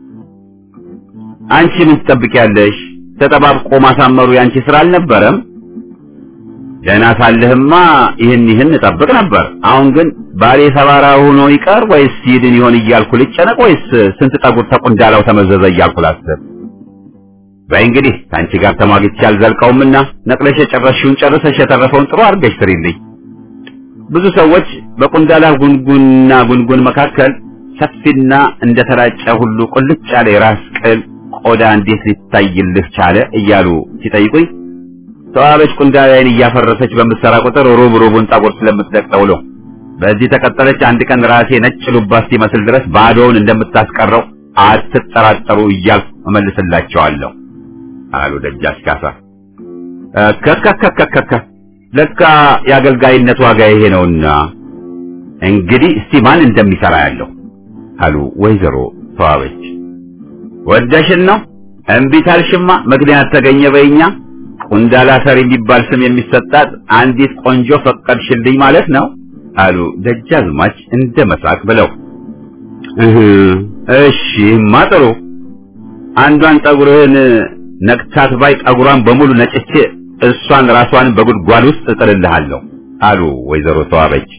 Speaker 1: አንቺ ምን ትጠብቂያለሽ? ተጠባብቆ ማሳመሩ ያንቺ ስራ አልነበረም? ደህና ሳለህማ ይህን ይህን እጠብቅ ነበር። አሁን ግን ባሌ ሰባራ ሆኖ ይቀር ወይስ ይድን ይሆን እያልኩ ልጨነቅ ወይስ ስንት ጠጉር ተቁንዳላው ተመዘዘ እያልኩ ላስብ። በይ እንግዲህ ከአንቺ ጋር ተሟግቼ አልዘልቀውምና ነቅለሽ የጨረስሽውን ጨርሰሽ የተረፈውን ጥሩ አድርገሽ ስሪልኝ። ብዙ ሰዎች በቁንዳላ ጉንጉንና ጉንጉን መካከል ሰፊና እንደተላጨ ሁሉ ቁልጭ ያለ የራስ ቅል ቆዳ እንዴት ሊታይልህ ቻለ እያሉ ሲጠይቁኝ ተዋበች ቁንዳላዬን እያፈረሰች በምትሰራ ቁጥር ሩብ ሩቡን ጠጉር ስለምትለቅጠው ነው። በዚህ ተቀጠለች አንድ ቀን ራሴ ነጭ ሉባ እስኪመስል ድረስ ባዶውን እንደምታስቀረው አትጠራጠሩ እያልኩ እመልስላቸዋለሁ አሉ ደጃች ካሳ። ከከከከከከ ለካ የአገልጋይነት ዋጋ ይሄ ነውና እንግዲህ እስቲ ማን እንደሚሰራ ያለው አሉ ወይዘሮ ተዋበች። ወደሽን ነው እምቢ ታልሽማ ምክንያት ተገኘ በይኛ ቁንዳላ ሰሪ የሚባል ስም የሚሰጣት አንዲት ቆንጆ ፈቀድሽልኝ ማለት ነው አሉ ደጃዝማች እንደ መሳቅ ብለው። እህ እሺማ ጥሩ አንዷን ጠጉርህን ነቅታት ባይ ጠጉሯን በሙሉ ነጭቼ እሷን ራሷን በጉድጓድ ውስጥ እጥልልሃለሁ አሉ ወይዘሮ ተዋበች።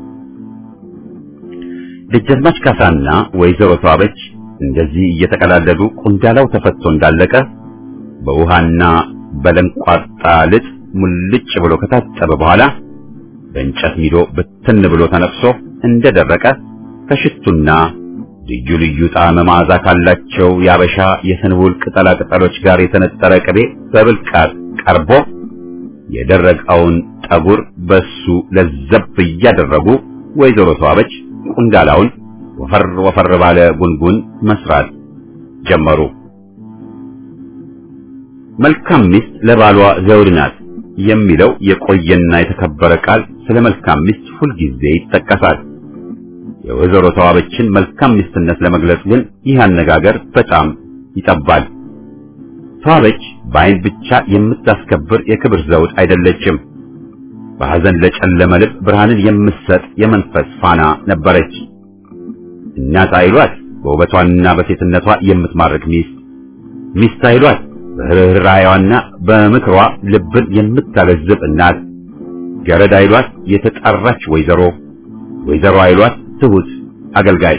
Speaker 1: ደጃዝማች ካሳና ወይዘሮ ተዋበች እንደዚህ እየተቀላለዱ ቁንዳላው ተፈቶ እንዳለቀ በውሃና በለንቋጣ ልጥ ሙልጭ ብሎ ከታጠበ በኋላ በእንጨት ሚዶ ብትን ብሎ ተነፍሶ እንደደረቀ ከሽቱና ልዩ ልዩ ጣዕመ መዓዛ ካላቸው የአበሻ የስንቡል ቅጠላ ቅጠሎች ጋር የተነጠረ ቅቤ በብልቃጥ ቀርቦ የደረቀውን ጠጉር በሱ ለዘብ እያደረጉ ወይዘሮ ተዋበች ቁንዳላውን ወፈር ወፈር ባለ ጉንጉን መስራት ጀመሩ። መልካም ሚስት ለባሏ ዘውድ ናት የሚለው የቆየና የተከበረ ቃል ስለ መልካም ሚስት ሁልጊዜ ይጠቀሳል። የወይዘሮ ተዋበችን መልካም ሚስትነት ለመግለጽ ግን ይህ አነጋገር በጣም ይጠባል። ተዋበች በዓይን ብቻ የምታስከብር የክብር ዘውድ አይደለችም። በሐዘን ለጨለመ ልብ ብርሃንን የምትሰጥ የመንፈስ ፋና ነበረች። እናት አይሏት በውበቷና በሴትነቷ የምትማርክ ሚስት፣ ሚስት አይሏት በርኅራኄዋና በምክሯ ልብን የምታለዝብ እናት፣ ገረድ አይሏት የተጣራች ወይዘሮ፣ ወይዘሮ አይሏት ትሁት አገልጋይ።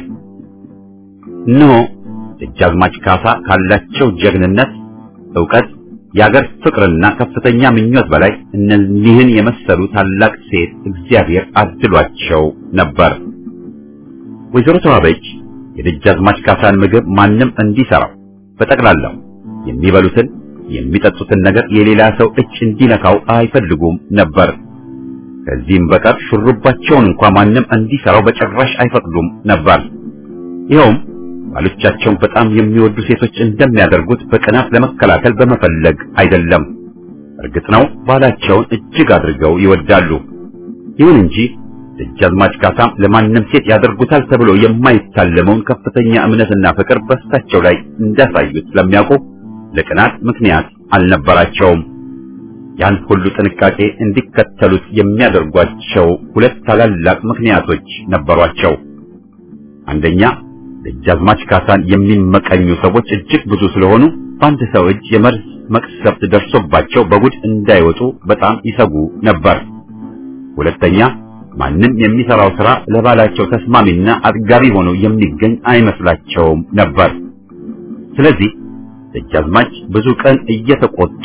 Speaker 1: እነሆ ደጃዝማች ካሳ ካላቸው ጀግንነት፣ ዕውቀት፣ የአገር ፍቅርና ከፍተኛ ምኞት በላይ እነዚህን የመሰሉ ታላቅ ሴት እግዚአብሔር አድሏቸው ነበር። ወይዘሮ ተዋበች የደጃዝማች ካሳን ምግብ ማንም እንዲሰራው በጠቅላላው የሚበሉትን የሚጠጡትን ነገር የሌላ ሰው እጅ እንዲነካው አይፈልጉም ነበር። ከዚህም በቀር ሹሩባቸውን እንኳ ማንም እንዲሰራው በጭራሽ አይፈቅዱም ነበር። ይኸውም ባሎቻቸውን በጣም የሚወዱ ሴቶች እንደሚያደርጉት በቅናት ለመከላከል በመፈለግ አይደለም። እርግጥ ነው ባላቸውን እጅግ አድርገው ይወዳሉ። ይሁን እንጂ ደጃዝማች ካሳም ለማንም ሴት ያደርጉታል ተብሎ የማይታለመውን ከፍተኛ እምነትና ፍቅር በእሳቸው ላይ እንዳሳዩት ስለሚያውቁ ለቅናት ምክንያት አልነበራቸውም። ያን ሁሉ ጥንቃቄ እንዲከተሉት የሚያደርጓቸው ሁለት ታላላቅ ምክንያቶች ነበሯቸው። አንደኛ ደጃዝማች ካሳን የሚመቀኙ ሰዎች እጅግ ብዙ ስለሆኑ በአንድ ሰው እጅ የመርዝ መቅሰፍት ደርሶባቸው በጉድ እንዳይወጡ በጣም ይሰጉ ነበር። ሁለተኛ ማንም የሚሰራው ስራ ለባላቸው ተስማሚና አጥጋቢ ሆኖ የሚገኝ አይመስላቸውም ነበር። ስለዚህ ደጃዝማች ብዙ ቀን እየተቆጡ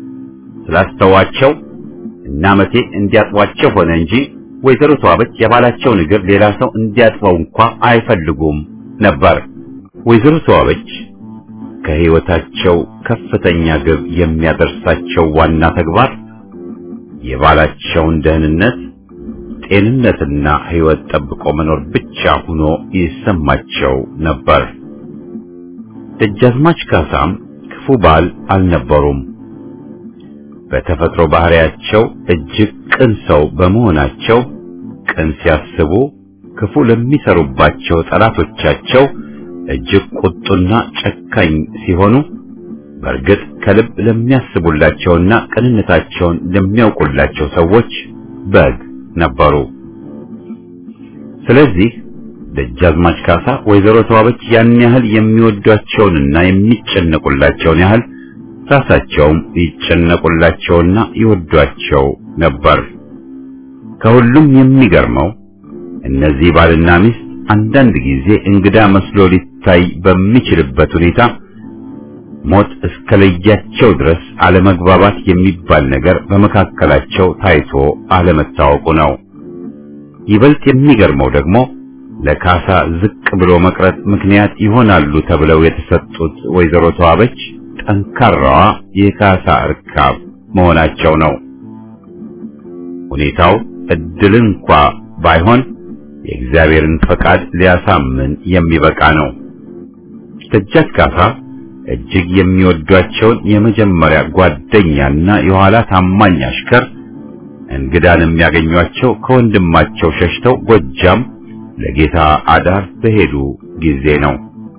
Speaker 1: ስላስተዋቸው እና መቴ እንዲያጥቧቸው ሆነ እንጂ ወይዘሮ ተዋበች የባላቸውን እግር ሌላ ሰው እንዲያጥበው እንኳ አይፈልጉም ነበር። ወይዘሮ ተዋበች ከሕይወታቸው ከፍተኛ ግብ የሚያደርሳቸው ዋና ተግባር የባላቸውን ደህንነት፣ ጤንነትና ሕይወት ጠብቆ መኖር ብቻ ሆኖ ይሰማቸው ነበር። ደጃዝማች ካሳም ክፉ ባል አልነበሩም። በተፈጥሮ ባህሪያቸው እጅግ ቅን ሰው በመሆናቸው ቅን ሲያስቡ ክፉ ለሚሰሩባቸው ጠላቶቻቸው እጅግ ቁጡና ጨካኝ ሲሆኑ በእርግጥ ከልብ ለሚያስቡላቸውና ቅንነታቸውን ለሚያውቁላቸው ሰዎች በግ ነበሩ። ስለዚህ ደጃዝማች ካሳ ወይዘሮ ተዋበች ያን ያህል የሚወዷቸውንና የሚጨነቁላቸውን ያህል ራሳቸውም ይጨነቁላቸውና ይወዷቸው ነበር። ከሁሉም የሚገርመው እነዚህ ባልና ሚስት አንዳንድ ጊዜ እንግዳ መስሎ ሊታይ በሚችልበት ሁኔታ ሞት እስከለያቸው ድረስ አለመግባባት የሚባል ነገር በመካከላቸው ታይቶ አለመታወቁ ነው። ይበልጥ የሚገርመው ደግሞ ለካሳ ዝቅ ብሎ መቅረት ምክንያት ይሆናሉ ተብለው የተሰጡት ወይዘሮ ተዋበች ጠንካራዋ የካሳ እርካብ መሆናቸው ነው። ሁኔታው እድል እንኳ ባይሆን የእግዚአብሔርን ፈቃድ ሊያሳምን የሚበቃ ነው። ደጃች ካሳ እጅግ የሚወዷቸውን የመጀመሪያ ጓደኛና የኋላ ታማኝ አሽከር እንግዳን የሚያገኟቸው ከወንድማቸው ሸሽተው ጎጃም ለጌታ አዳር በሄዱ ጊዜ ነው።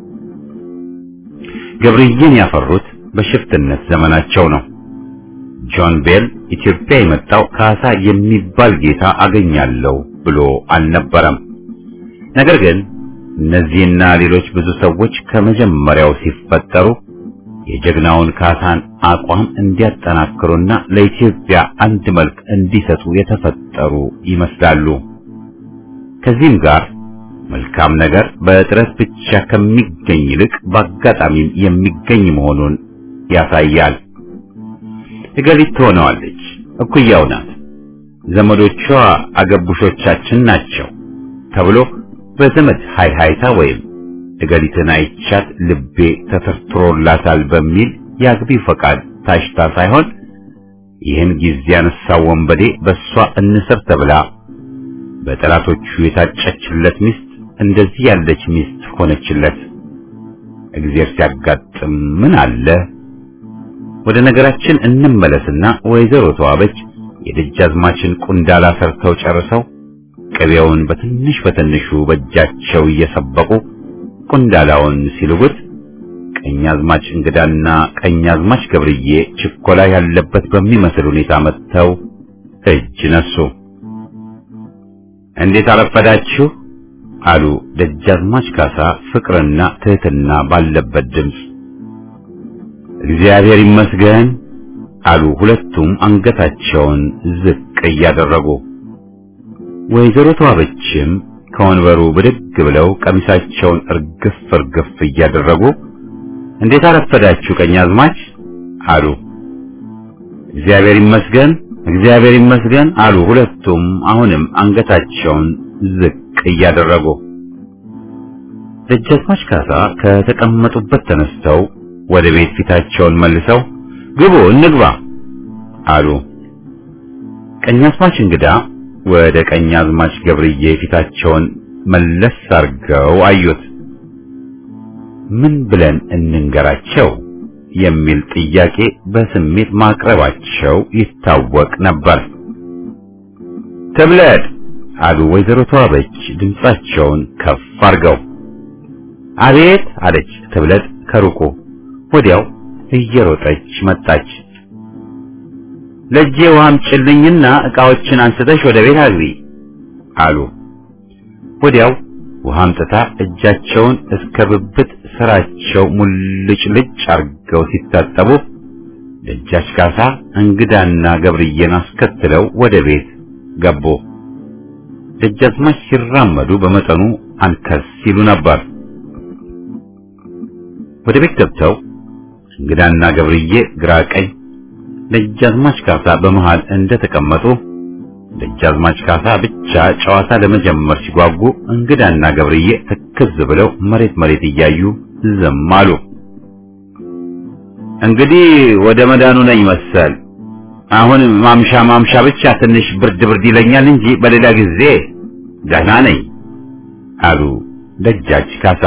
Speaker 1: ገብርዬን ያፈሩት በሽፍትነት ዘመናቸው ነው። ጆን ቤል ኢትዮጵያ የመጣው ካሳ የሚባል ጌታ አገኛለሁ ብሎ አልነበረም። ነገር ግን እነዚህና ሌሎች ብዙ ሰዎች ከመጀመሪያው ሲፈጠሩ የጀግናውን ካሳን አቋም እንዲያጠናክሩና ለኢትዮጵያ አንድ መልክ እንዲሰጡ የተፈጠሩ ይመስላሉ። ከዚህም ጋር መልካም ነገር በጥረት ብቻ ከሚገኝ ይልቅ በአጋጣሚም የሚገኝ መሆኑን ያሳያል። እገሊት ትሆነዋለች፣ እኩያው ናት፣ ዘመዶቿ አገቡሾቻችን ናቸው ተብሎ በዘመድ ሃይሃይታ ወይም እገሊትን አይቻት ልቤ ተተርትሮላታል በሚል የአግቢው ፈቃድ ታሽታ ሳይሆን ይህን ጊዜ ያነሳው ወንበዴ በእሷ እንስር ተብላ በጠላቶቹ የታጨችለት ሚስት እንደዚህ ያለች ሚስት ሆነችለት። እግዚአብሔር ሲያጋጥም ምን አለ? ወደ ነገራችን እንመለስና ወይዘሮ ተዋበች የደጃዝማችን ቁንዳላ ሰርተው ጨርሰው ቅቤውን በትንሽ በትንሹ በእጃቸው እየሰበቁ ቁንዳላውን ሲልጉት ቀኛዝማች እንግዳና ቀኛዝማች ገብርዬ ችኮላ ያለበት በሚመስል ሁኔታ መጥተው እጅ ነሱ። እንዴት አረፈዳችሁ አሉ ደጃዝማች ካሳ ፍቅርና ትህትና ባለበት ድምፅ። እግዚአብሔር ይመስገን አሉ ሁለቱም አንገታቸውን ዝቅ እያደረጉ። ወይዘሮ ተዋበችም ከወንበሩ ብድግ ብለው ቀሚሳቸውን እርግፍ እርግፍ እያደረጉ እንዴት አረፈዳችሁ ቀኛዝማች አሉ። እግዚአብሔር ይመስገን እግዚአብሔር ይመስገን አሉ ሁለቱም አሁንም አንገታቸውን ዝቅ እያደረጉ። ደጃዝማች ካሳ ከተቀመጡበት ተነስተው ወደ ቤት ፊታቸውን መልሰው ግቡ እንግባ አሉ። ቀኛዝማች እንግዳ ወደ ቀኛዝማች ገብርዬ ፊታቸውን መለስ አርገው አዩት። ምን ብለን እንንገራቸው የሚል ጥያቄ በስሜት ማቅረባቸው ይታወቅ ነበር። ትብለጥ አሉ ወይዘሮ ተዋበች ድምጻቸውን ከፍ አርገው። አቤት አለች ትብለጥ ከሩቁ። ወዲያው እየሮጠች መጣች። ለጄ ውሃም ጭልኝና ዕቃዎችን አንስተሽ ወደ ቤት አግቢ አሉ። ወዲያው ውሃ አምጥታ እጃቸውን እስከ ብብት ስራቸው ሙልጭ ልጭ አርገው ሲታጠቡ ደጃች ካሳ እንግዳና ገብርዬን አስከትለው ወደ ቤት ገቡ። ደጃዝማች ሲራመዱ በመጠኑ አንከስ ሲሉ ነበር። ወደ ቤት ገብተው እንግዳና ገብርዬ ግራ ቀኝ፣ ደጃዝማች ካሳ በመሃል እንደተቀመጡ ደጃዝማች ካሳ ብቻ ጨዋታ ለመጀመር ሲጓጉ እንግዳና ገብርዬ ትክዝ ብለው መሬት መሬት እያዩ ዝም አሉ። እንግዲህ ወደ መዳኑ ነኝ መሰል። አሁን ማምሻ ማምሻ ብቻ ትንሽ ብርድ ብርድ ይለኛል እንጂ በሌላ ጊዜ ደህና ነኝ አሉ ደጃች ካሳ።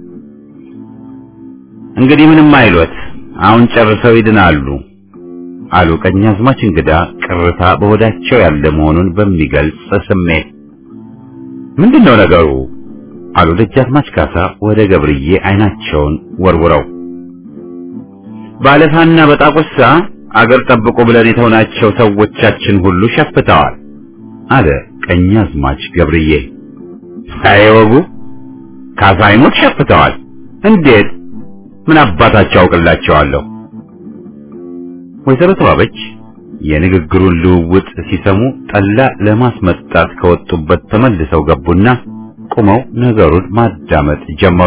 Speaker 1: እንግዲህ ምንም አይሎት፣ አሁን ጨርሰው ይድናሉ አሉ ቀኛዝማች እንግዳ ቅርታ በሆዳቸው ያለ መሆኑን በሚገልጽ ስሜት። ምንድነው ነገሩ? አሉ ደጃዝማች ካሳ ወደ ገብርዬ አይናቸውን ወርውረው። ባለፋና በጣቁሳ አገር ጠብቁ ብለን የተውናቸው ሰዎቻችን ሁሉ ሸፍተዋል አለ ቀኛዝማች ገብርዬ። ሳይወጉ ካሳ አይሞት ሸፍተዋል። እንዴት? ምን አባታቸው አውቅላቸዋለሁ? ወይዘሮ ተዋበች የንግግሩን ልውውጥ ሲሰሙ ጠላ ለማስመጣት ከወጡበት ተመልሰው ገቡና ቆመው ነገሩን ማዳመጥ ጀመሩ።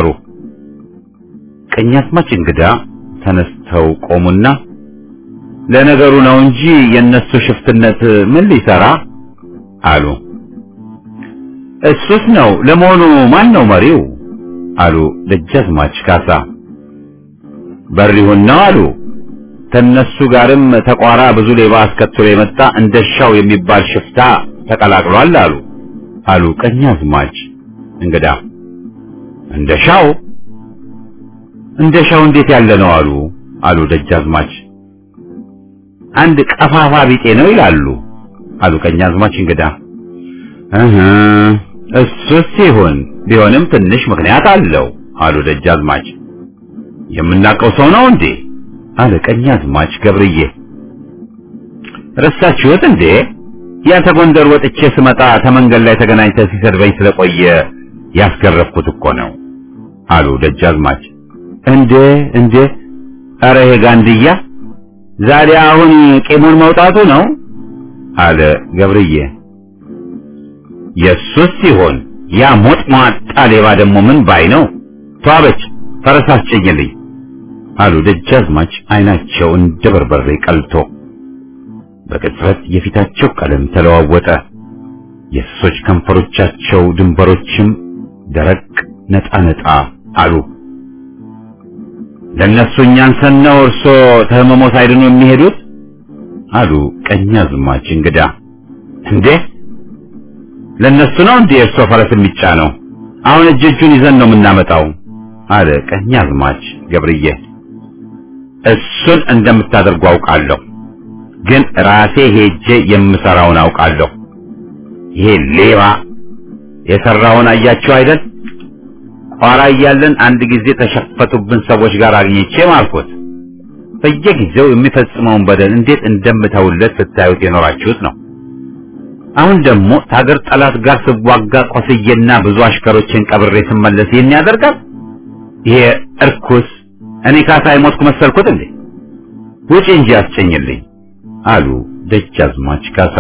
Speaker 1: ቀኛዝማች እንግዳ ተነስተው ቆሙና ለነገሩ ነው እንጂ የነሱ ሽፍትነት ምን ሊሰራ አሉ። እሱስ ነው። ለመሆኑ ማን ነው መሪው? አሉ ደጃዝማች ካሳ። በሪሁን ነው አሉ። ከነሱ ጋርም ተቋራ ብዙ ሌባ አስከትሎ የመጣ እንደሻው የሚባል ሽፍታ ተቀላቅሏል አሉ አሉ ቀኛዝማች እንግዳ። እንደሻው እንደሻው እንዴት ያለ ነው አሉ አሉ ደጃዝማች። አንድ ቀፋፋ ቢጤ ነው ይላሉ አሉ ቀኛዝማች እንግዳ። እህ እሱስ ይሁን ቢሆንም ትንሽ ምክንያት አለው አሉ ደጃዝማች። የምናውቀው ሰው ነው እንዴ? አለ ቀኛዝማች ገብርዬ። ረሳችሁት እንዴ? ያ ተጎንደር ወጥቼ ስመጣ ተመንገድ ላይ ተገናኝተን ሲሰድበኝ ስለቆየ ያስገረፍኩት እኮ ነው አሉ ደጃዝማች። እንዴ እንዴ! ኧረ ይሄ ጋንድያ ዛሬ አሁን ቂሙን መውጣቱ ነው አለ ገብርዬ። የሱስ ሲሆን ያ ሞጥ ሟጣ ሌባ ደግሞ ምን ባይ ነው? ተዋበች ፈረስ አስጭኝልኝ አሉ ደጃዝማች አይናቸው እንደ በርበሬ ቀልቶ። በቅጽበት የፊታቸው ቀለም ተለዋወጠ። የእንስሶች ከንፈሮቻቸው ድንበሮችም ደረቅ ነጣ ነጣ አሉ። ለእነሱ እኛን ሰነው እርሶ ተህመሞ ሳይድኑ የሚሄዱት አሉ ቀኛዝማች እንግዳ። እንዴ ለእነሱ ነው እንዴ እርሶ ፈረስ የሚጫነው? አሁን እጅ እጁን ይዘን ነው የምናመጣው አለ ቀኛዝማች ገብርዬ። እሱን እንደምታደርጉ አውቃለሁ፣ ግን ራሴ ሄጄ የምሰራውን አውቃለሁ። ይሄ ሌባ የሰራውን አያችሁ አይደል? ኋላ እያለን አንድ ጊዜ ተሸፈቱብን ሰዎች ጋር አግኝቼ ማልኩት። በየጊዜው የሚፈጽመውን በደል እንዴት እንደምተውለት ስታዩት የኖራችሁት ነው። አሁን ደግሞ ታገር ጠላት ጋር ስዋጋ ቆስዬና ብዙ አሽከሮችን ቀብሬ ስመለስ ይህን ያደርጋል። ይሄ እርኩስ እኔ ካሳ የሞትኩ መሰልኩት እንዴ? ውጪ እንጂ አስጨኝልኝ አሉ ደጃዝማች ካሳ።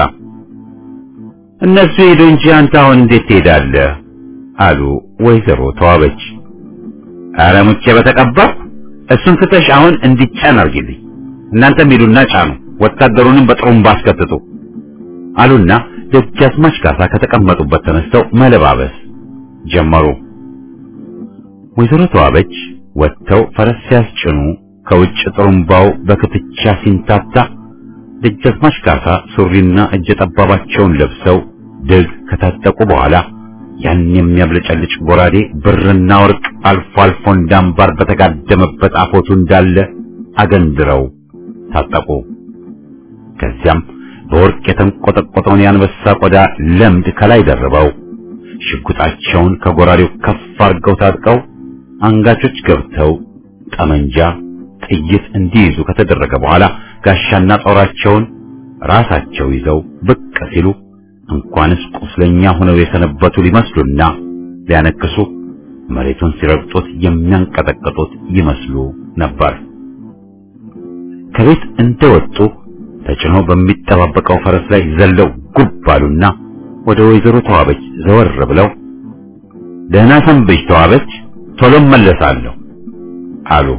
Speaker 1: እነሱ ሄዱ እንጂ አንተ አሁን እንዴት ትሄዳለህ? አሉ ወይዘሮ ተዋበች። ኧረ ሙቼ በተቀባ እሱን ትተሽ አሁን እንዲጫን አርጊልኝ። እናንተም ሄዱና ጫኑ፣ ወታደሩንም በጥሩምባ አስከትቱ አሉና ደጃዝማች ካሳ ከተቀመጡበት ተነስተው መለባበስ ጀመሩ። ወይዘሮ ተዋበች ወጥተው ፈረስ ሲያስጭኑ ከውጭ ጥሩምባው በክትቻ ሲንታታ ደጃዝማች ካሳ ሱሪና እጀ ጠባባቸውን ለብሰው ድግ ከታጠቁ በኋላ ያን የሚያብለጨልጭ ጎራዴ ብርና ወርቅ አልፎ አልፎ እንዳምባር በተጋደመበት አፎቱ እንዳለ አገንድረው ታጠቁ። ከዚያም በወርቅ የተንቆጠቆጠውን የአንበሳ ቆዳ ለምድ ከላይ ደርበው ሽጉጣቸውን ከጎራዴው ከፍ አድርገው ታጥቀው አንጋቾች ገብተው ጠመንጃ፣ ጥይት እንዲይዙ ከተደረገ በኋላ ጋሻና ጦራቸውን ራሳቸው ይዘው ብቅ ሲሉ እንኳንስ ቁስለኛ ሆነው የሰነበቱ ሊመስሉና ሊያነክሱ መሬቱን ሲረግጡት የሚያንቀጠቅጡት ይመስሉ ነበር። ከቤት እንደወጡ ተጭኖ በሚጠባበቀው ፈረስ ላይ ዘለው ጉብ አሉና ወደ ወይዘሮ ተዋበች ዘወር ብለው ደህና ሰንብች ተዋበች፣ ቶሎ መለሳለሁ አሉ።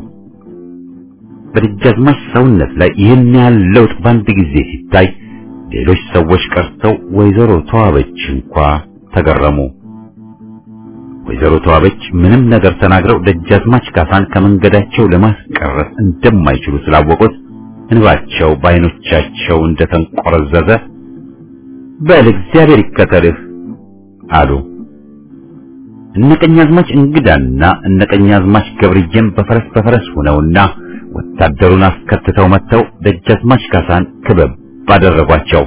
Speaker 1: በደጃዝማች ሰውነት ላይ ይህን ያህል ለውጥ በአንድ ጊዜ ሲታይ ሌሎች ሰዎች ቀርተው ወይዘሮ ተዋበች እንኳ ተገረሙ። ወይዘሮ ተዋበች ምንም ነገር ተናግረው ደጃዝማች ካሳን ከመንገዳቸው ለማስቀረት እንደማይችሉ ስላወቁት እንባቸው በዓይኖቻቸው እንደተንቆረዘዘ በል እግዚአብሔር ይከተልህ አሉ። እነ ቀኛዝማች እንግዳና እነ ቀኛዝማች ገብርዬም በፈረስ በፈረስ ሆነውና ወታደሩን አስከትተው መጥተው ደጃዝማች ካሳን ክበብ ባደረጓቸው።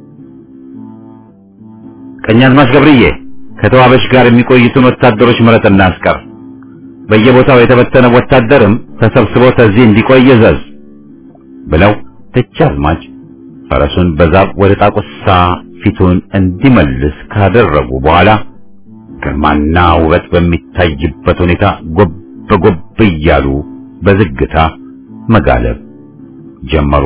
Speaker 1: ቀኛዝማች ገብርዬ ከተዋበች ጋር የሚቆይቱን ወታደሮች ምረጥና አስቀር። በየቦታው የተበተነ ወታደርም ተሰብስቦ ተዚህ እንዲቆይ እዘዝ ብለው ደጃዝማች ፈረሱን በዛብ ወደ ጣቁሳ ፊቱን እንዲመልስ ካደረጉ በኋላ ግርማና ውበት በሚታይበት ሁኔታ ጎብ ጎብ እያሉ በዝግታ መጋለብ ጀመሩ።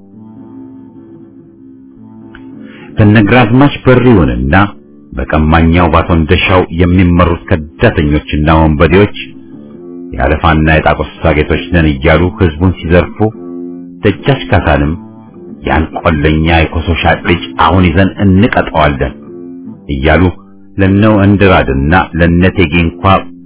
Speaker 1: በነግራዝማች በሪውንና በቀማኛው ባቶ እንደሻው የሚመሩት ከዳተኞችና ወንበዴዎች የአለፋና የጣቆሳ ጌቶች ነን እያሉ ህዝቡን ሲዘርፉ ደጃች ካሳንም ያን ቆለኛ የኮሶ ሻጭ ልጅ አሁን ይዘን እንቀጠዋለን እያሉ ለነው እንድራድና ለነቴጌ እንኳ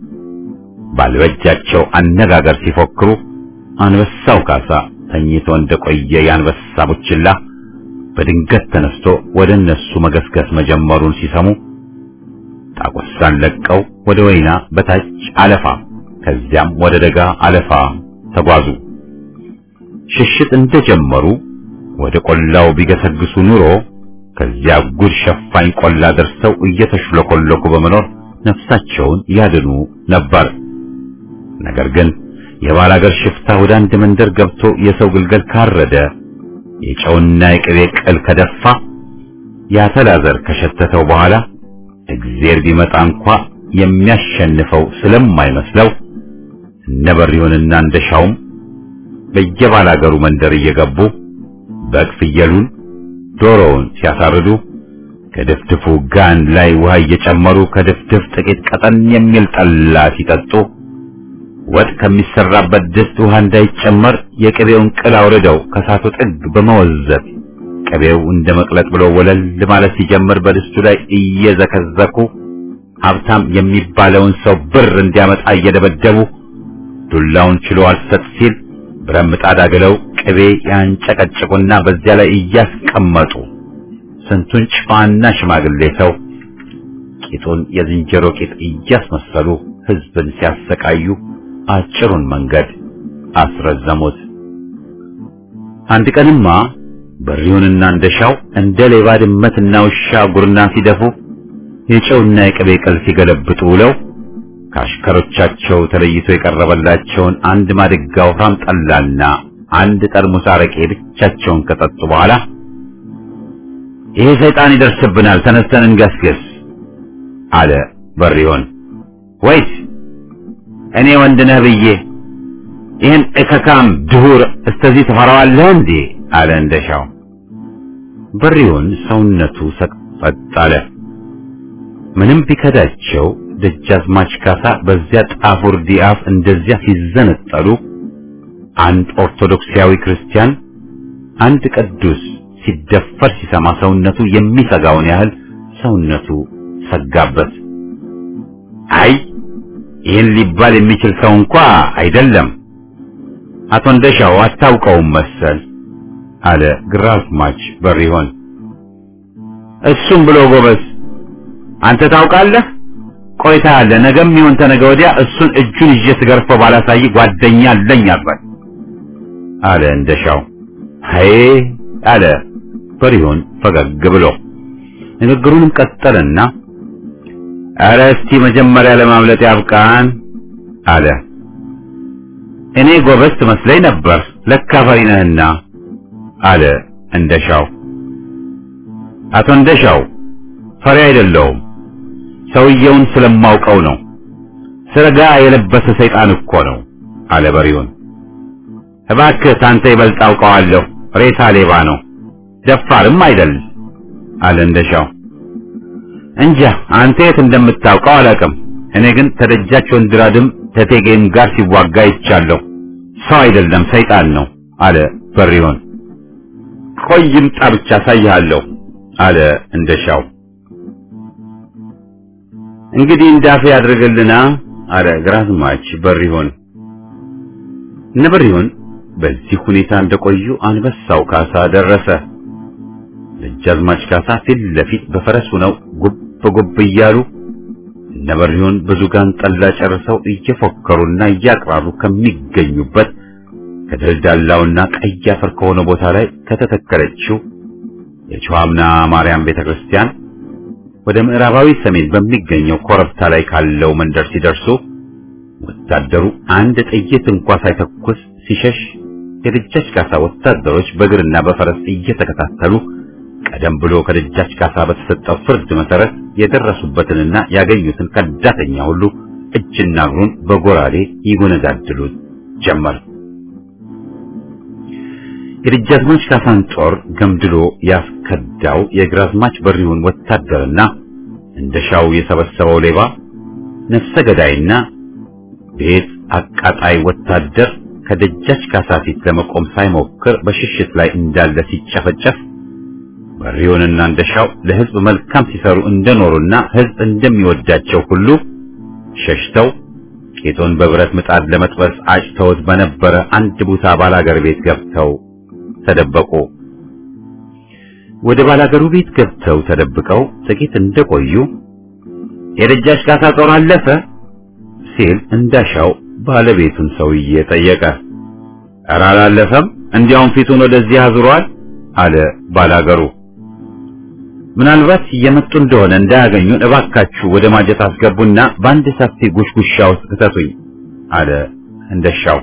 Speaker 1: ባልበጃቸው አነጋገር ሲፎክሩ አንበሳው ካሳ ተኝቶ እንደቆየ የአንበሳ ቡችላ በድንገት ተነስቶ ወደ እነሱ መገስገስ መጀመሩን ሲሰሙ ጣቁሳን ለቀው ወደ ወይና በታች አለፋ ከዚያም ወደ ደጋ አለፋ ተጓዙ። ሽሽት እንደጀመሩ ወደ ቆላው ቢገሰግሱ ኑሮ ከዚያ ጉድ ሸፋኝ ቆላ ደርሰው እየተሽለኮለኩ በመኖር ነፍሳቸውን ያድኑ ነበር። ነገር ግን የባላገር ሽፍታ ወደ አንድ መንደር ገብቶ የሰው ግልገል ካረደ፣ የጨውና የቅቤ ቅል ከደፋ፣ ያተላዘር ከሸተተው በኋላ እግዜር ቢመጣ እንኳ የሚያሸንፈው ስለማይመስለው እነ በሪሁንና እንደሻውም በየባላገሩ መንደር እየገቡ በግ ፍየሉን ዶሮውን ሲያሳርዱ ከድፍድፉ ጋን ላይ ውሃ እየጨመሩ ከድፍድፍ ጥቂት ቀጠን የሚል ጠላ ሲጠጡ ወጥ ከሚሰራበት ድስት ውሃ እንዳይጨመር የቅቤውን ቅል አውርደው ከሳቱ ጥግ በመወዘት ቅቤው እንደ መቅለጥ ብሎ ወለል ማለት ሲጀምር በድስቱ ላይ እየዘከዘኩ ሀብታም የሚባለውን ሰው ብር እንዲያመጣ እየደበደቡ ዱላውን ችሎ አልሰጥ ሲል ብረት ምጣድ አግለው ቅቤ ያንጨቀጭቁና በዚያ ላይ እያስቀመጡ ስንቱን ጨዋና ሽማግሌ ሰው ቂጡን የዝንጀሮ ቂጥ እያስመሰሉ ሕዝብን ሲያሰቃዩ አጭሩን መንገድ አስረዘሙት። አንድ ቀንማ በሪውንና እንደሻው እንደ ሌባ ድመትና ውሻ ጉርና ሲደፉ የጨውና የቅቤ ቅል ሲገለብጡ ውለው ከአሽከሮቻቸው ተለይቶ የቀረበላቸውን አንድ ማድጋ ወፍራም ጠላና አንድ ጠርሙስ አረቄ ብቻቸውን ከጠጡ በኋላ ይሄ ሰይጣን ይደርስብናል፣ ተነስተን እንገስግስ አለ በሪውን። ወይስ እኔ ወንድ ነህ ብዬ ይህን እከካም ድሁር እስተዚህ ትፈራዋለህ እንዴ? አለ እንደሻው። በሪውን ሰውነቱ ሰቅጠጥ አለ። ምንም ቢከዳቸው ደጃዝማች ካሳ በዚያ ጣፉር ዲአፍ እንደዚያ ሲዘነጠሉ አንድ ኦርቶዶክሳዊ ክርስቲያን አንድ ቅዱስ ሲደፈር ሲሰማ ሰውነቱ የሚሰጋውን ያህል ሰውነቱ ሰጋበት። አይ ይህን ሊባል የሚችል ሰው እንኳ አይደለም፣ አቶ እንደሻው አታውቀውም መሰል አለ ግራዝማች በሪሆን። እሱም ብሎ ጎበዝ፣ አንተ ታውቃለህ ቆይታ ያለ ነገም ይሁን ተነገ ወዲያ እሱን እጁን ይዤ ስገርፈው ባላሳይ ጓደኛ አለኝ አልበል አለ እንደሻው። አይ አለ በሪሆን ፈገግ ብሎ ንግግሩንም ቀጠለና ኧረ እስቲ መጀመሪያ ለማምለጥ ያብቃን አለ። እኔ ጎበዝ ትመስለኝ ነበር ለካ ፈሪ ነህና አለ እንደሻው። አቶ እንደሻው ፈሪ አይደለሁም ሰውየውን ስለማውቀው ነው። ስረጋ የለበሰ ሰይጣን እኮ ነው አለ በሪውን። እባክህ ታንተ ይበልጥ አውቀዋለሁ። ሬሳ ሌባ ነው፣ ደፋርም አይደል አለ እንደሻው። እንጃ አንተ የት እንደምታውቀው አላውቅም። እኔ ግን ተደጃች ወንድራድም ተቴጌም ጋር ሲዋጋ ይቻለሁ። ሰው አይደለም ሰይጣን ነው አለ በሪውን። ቆይ ይምጣ ብቻ አሳይሃለሁ አለ እንደሻው። እንግዲህ እንዳፌ ያድርግልና አለ ግራዝማች በሪሆን። እነ በሪሆን በዚህ ሁኔታ እንደቆዩ አንበሳው ካሳ ደረሰ። ደጃዝማች ካሳ ፊት ለፊት በፈረስ ሆነው ጉብ ጉብ እያሉ እነ በሪሆን ብዙ ጋን ጠላ ጨርሰው እየፎከሩና እያቅራሩ ከሚገኙበት ከደልዳላውና ቀይ አፈር ከሆነ ቦታ ላይ ከተተከለችው የጨዋምና ማርያም ቤተክርስቲያን ወደ ምዕራባዊ ሰሜን በሚገኘው ኮረብታ ላይ ካለው መንደር ሲደርሱ ወታደሩ አንድ ጥይት እንኳ ሳይተኩስ ሲሸሽ የደጃች ካሳ ወታደሮች በእግርና በፈረስ እየተከታተሉ ቀደም ብሎ ከደጃች ካሳ በተሰጠው ፍርድ መሰረት የደረሱበትንና ያገኙትን ከዳተኛ ሁሉ እጅና እግሩን በጎራዴ ይጎነዳድሉት ጀመር። የደጃዝማች ካሳን ጦር ገምድሎ ያስከዳው የግራዝማች በሪውን ወታደርና እንደሻው የሰበሰበው ሌባ ነፍሰ ገዳይና ቤት አቃጣይ ወታደር ከደጃች ካሳ ፊት ለመቆም ሳይሞክር በሽሽት ላይ እንዳለ ሲጨፈጨፍ በሪውንና እንደሻው ለሕዝብ መልካም ሲሰሩ እንደኖሩና ሕዝብ እንደሚወዳቸው ሁሉ ሸሽተው ቄቶን በብረት ምጣድ ለመጥበስ አጭተውት በነበረ አንድ ቦታ ባላገር ቤት ገብተው ተደበቁ። ወደ ባላገሩ ቤት ገብተው ተደብቀው ጥቂት እንደቆዩ የደጃች ካሳ ጦር አለፈ ሲል እንዳሻው ባለቤቱን ሰውዬ ጠየቀ። ኧረ አላለፈም፣ እንዲያውም ፊቱን ወደዚህ አዙሯል አለ ባላገሩ። ምናልባት እየመጡ እንደሆነ እንዳያገኙን እባካችሁ ወደ ማጀት አስገቡና በአንድ ሰፊ ጉሽጉሻ ውስጥ ክተቱኝ አለ እንደሻው።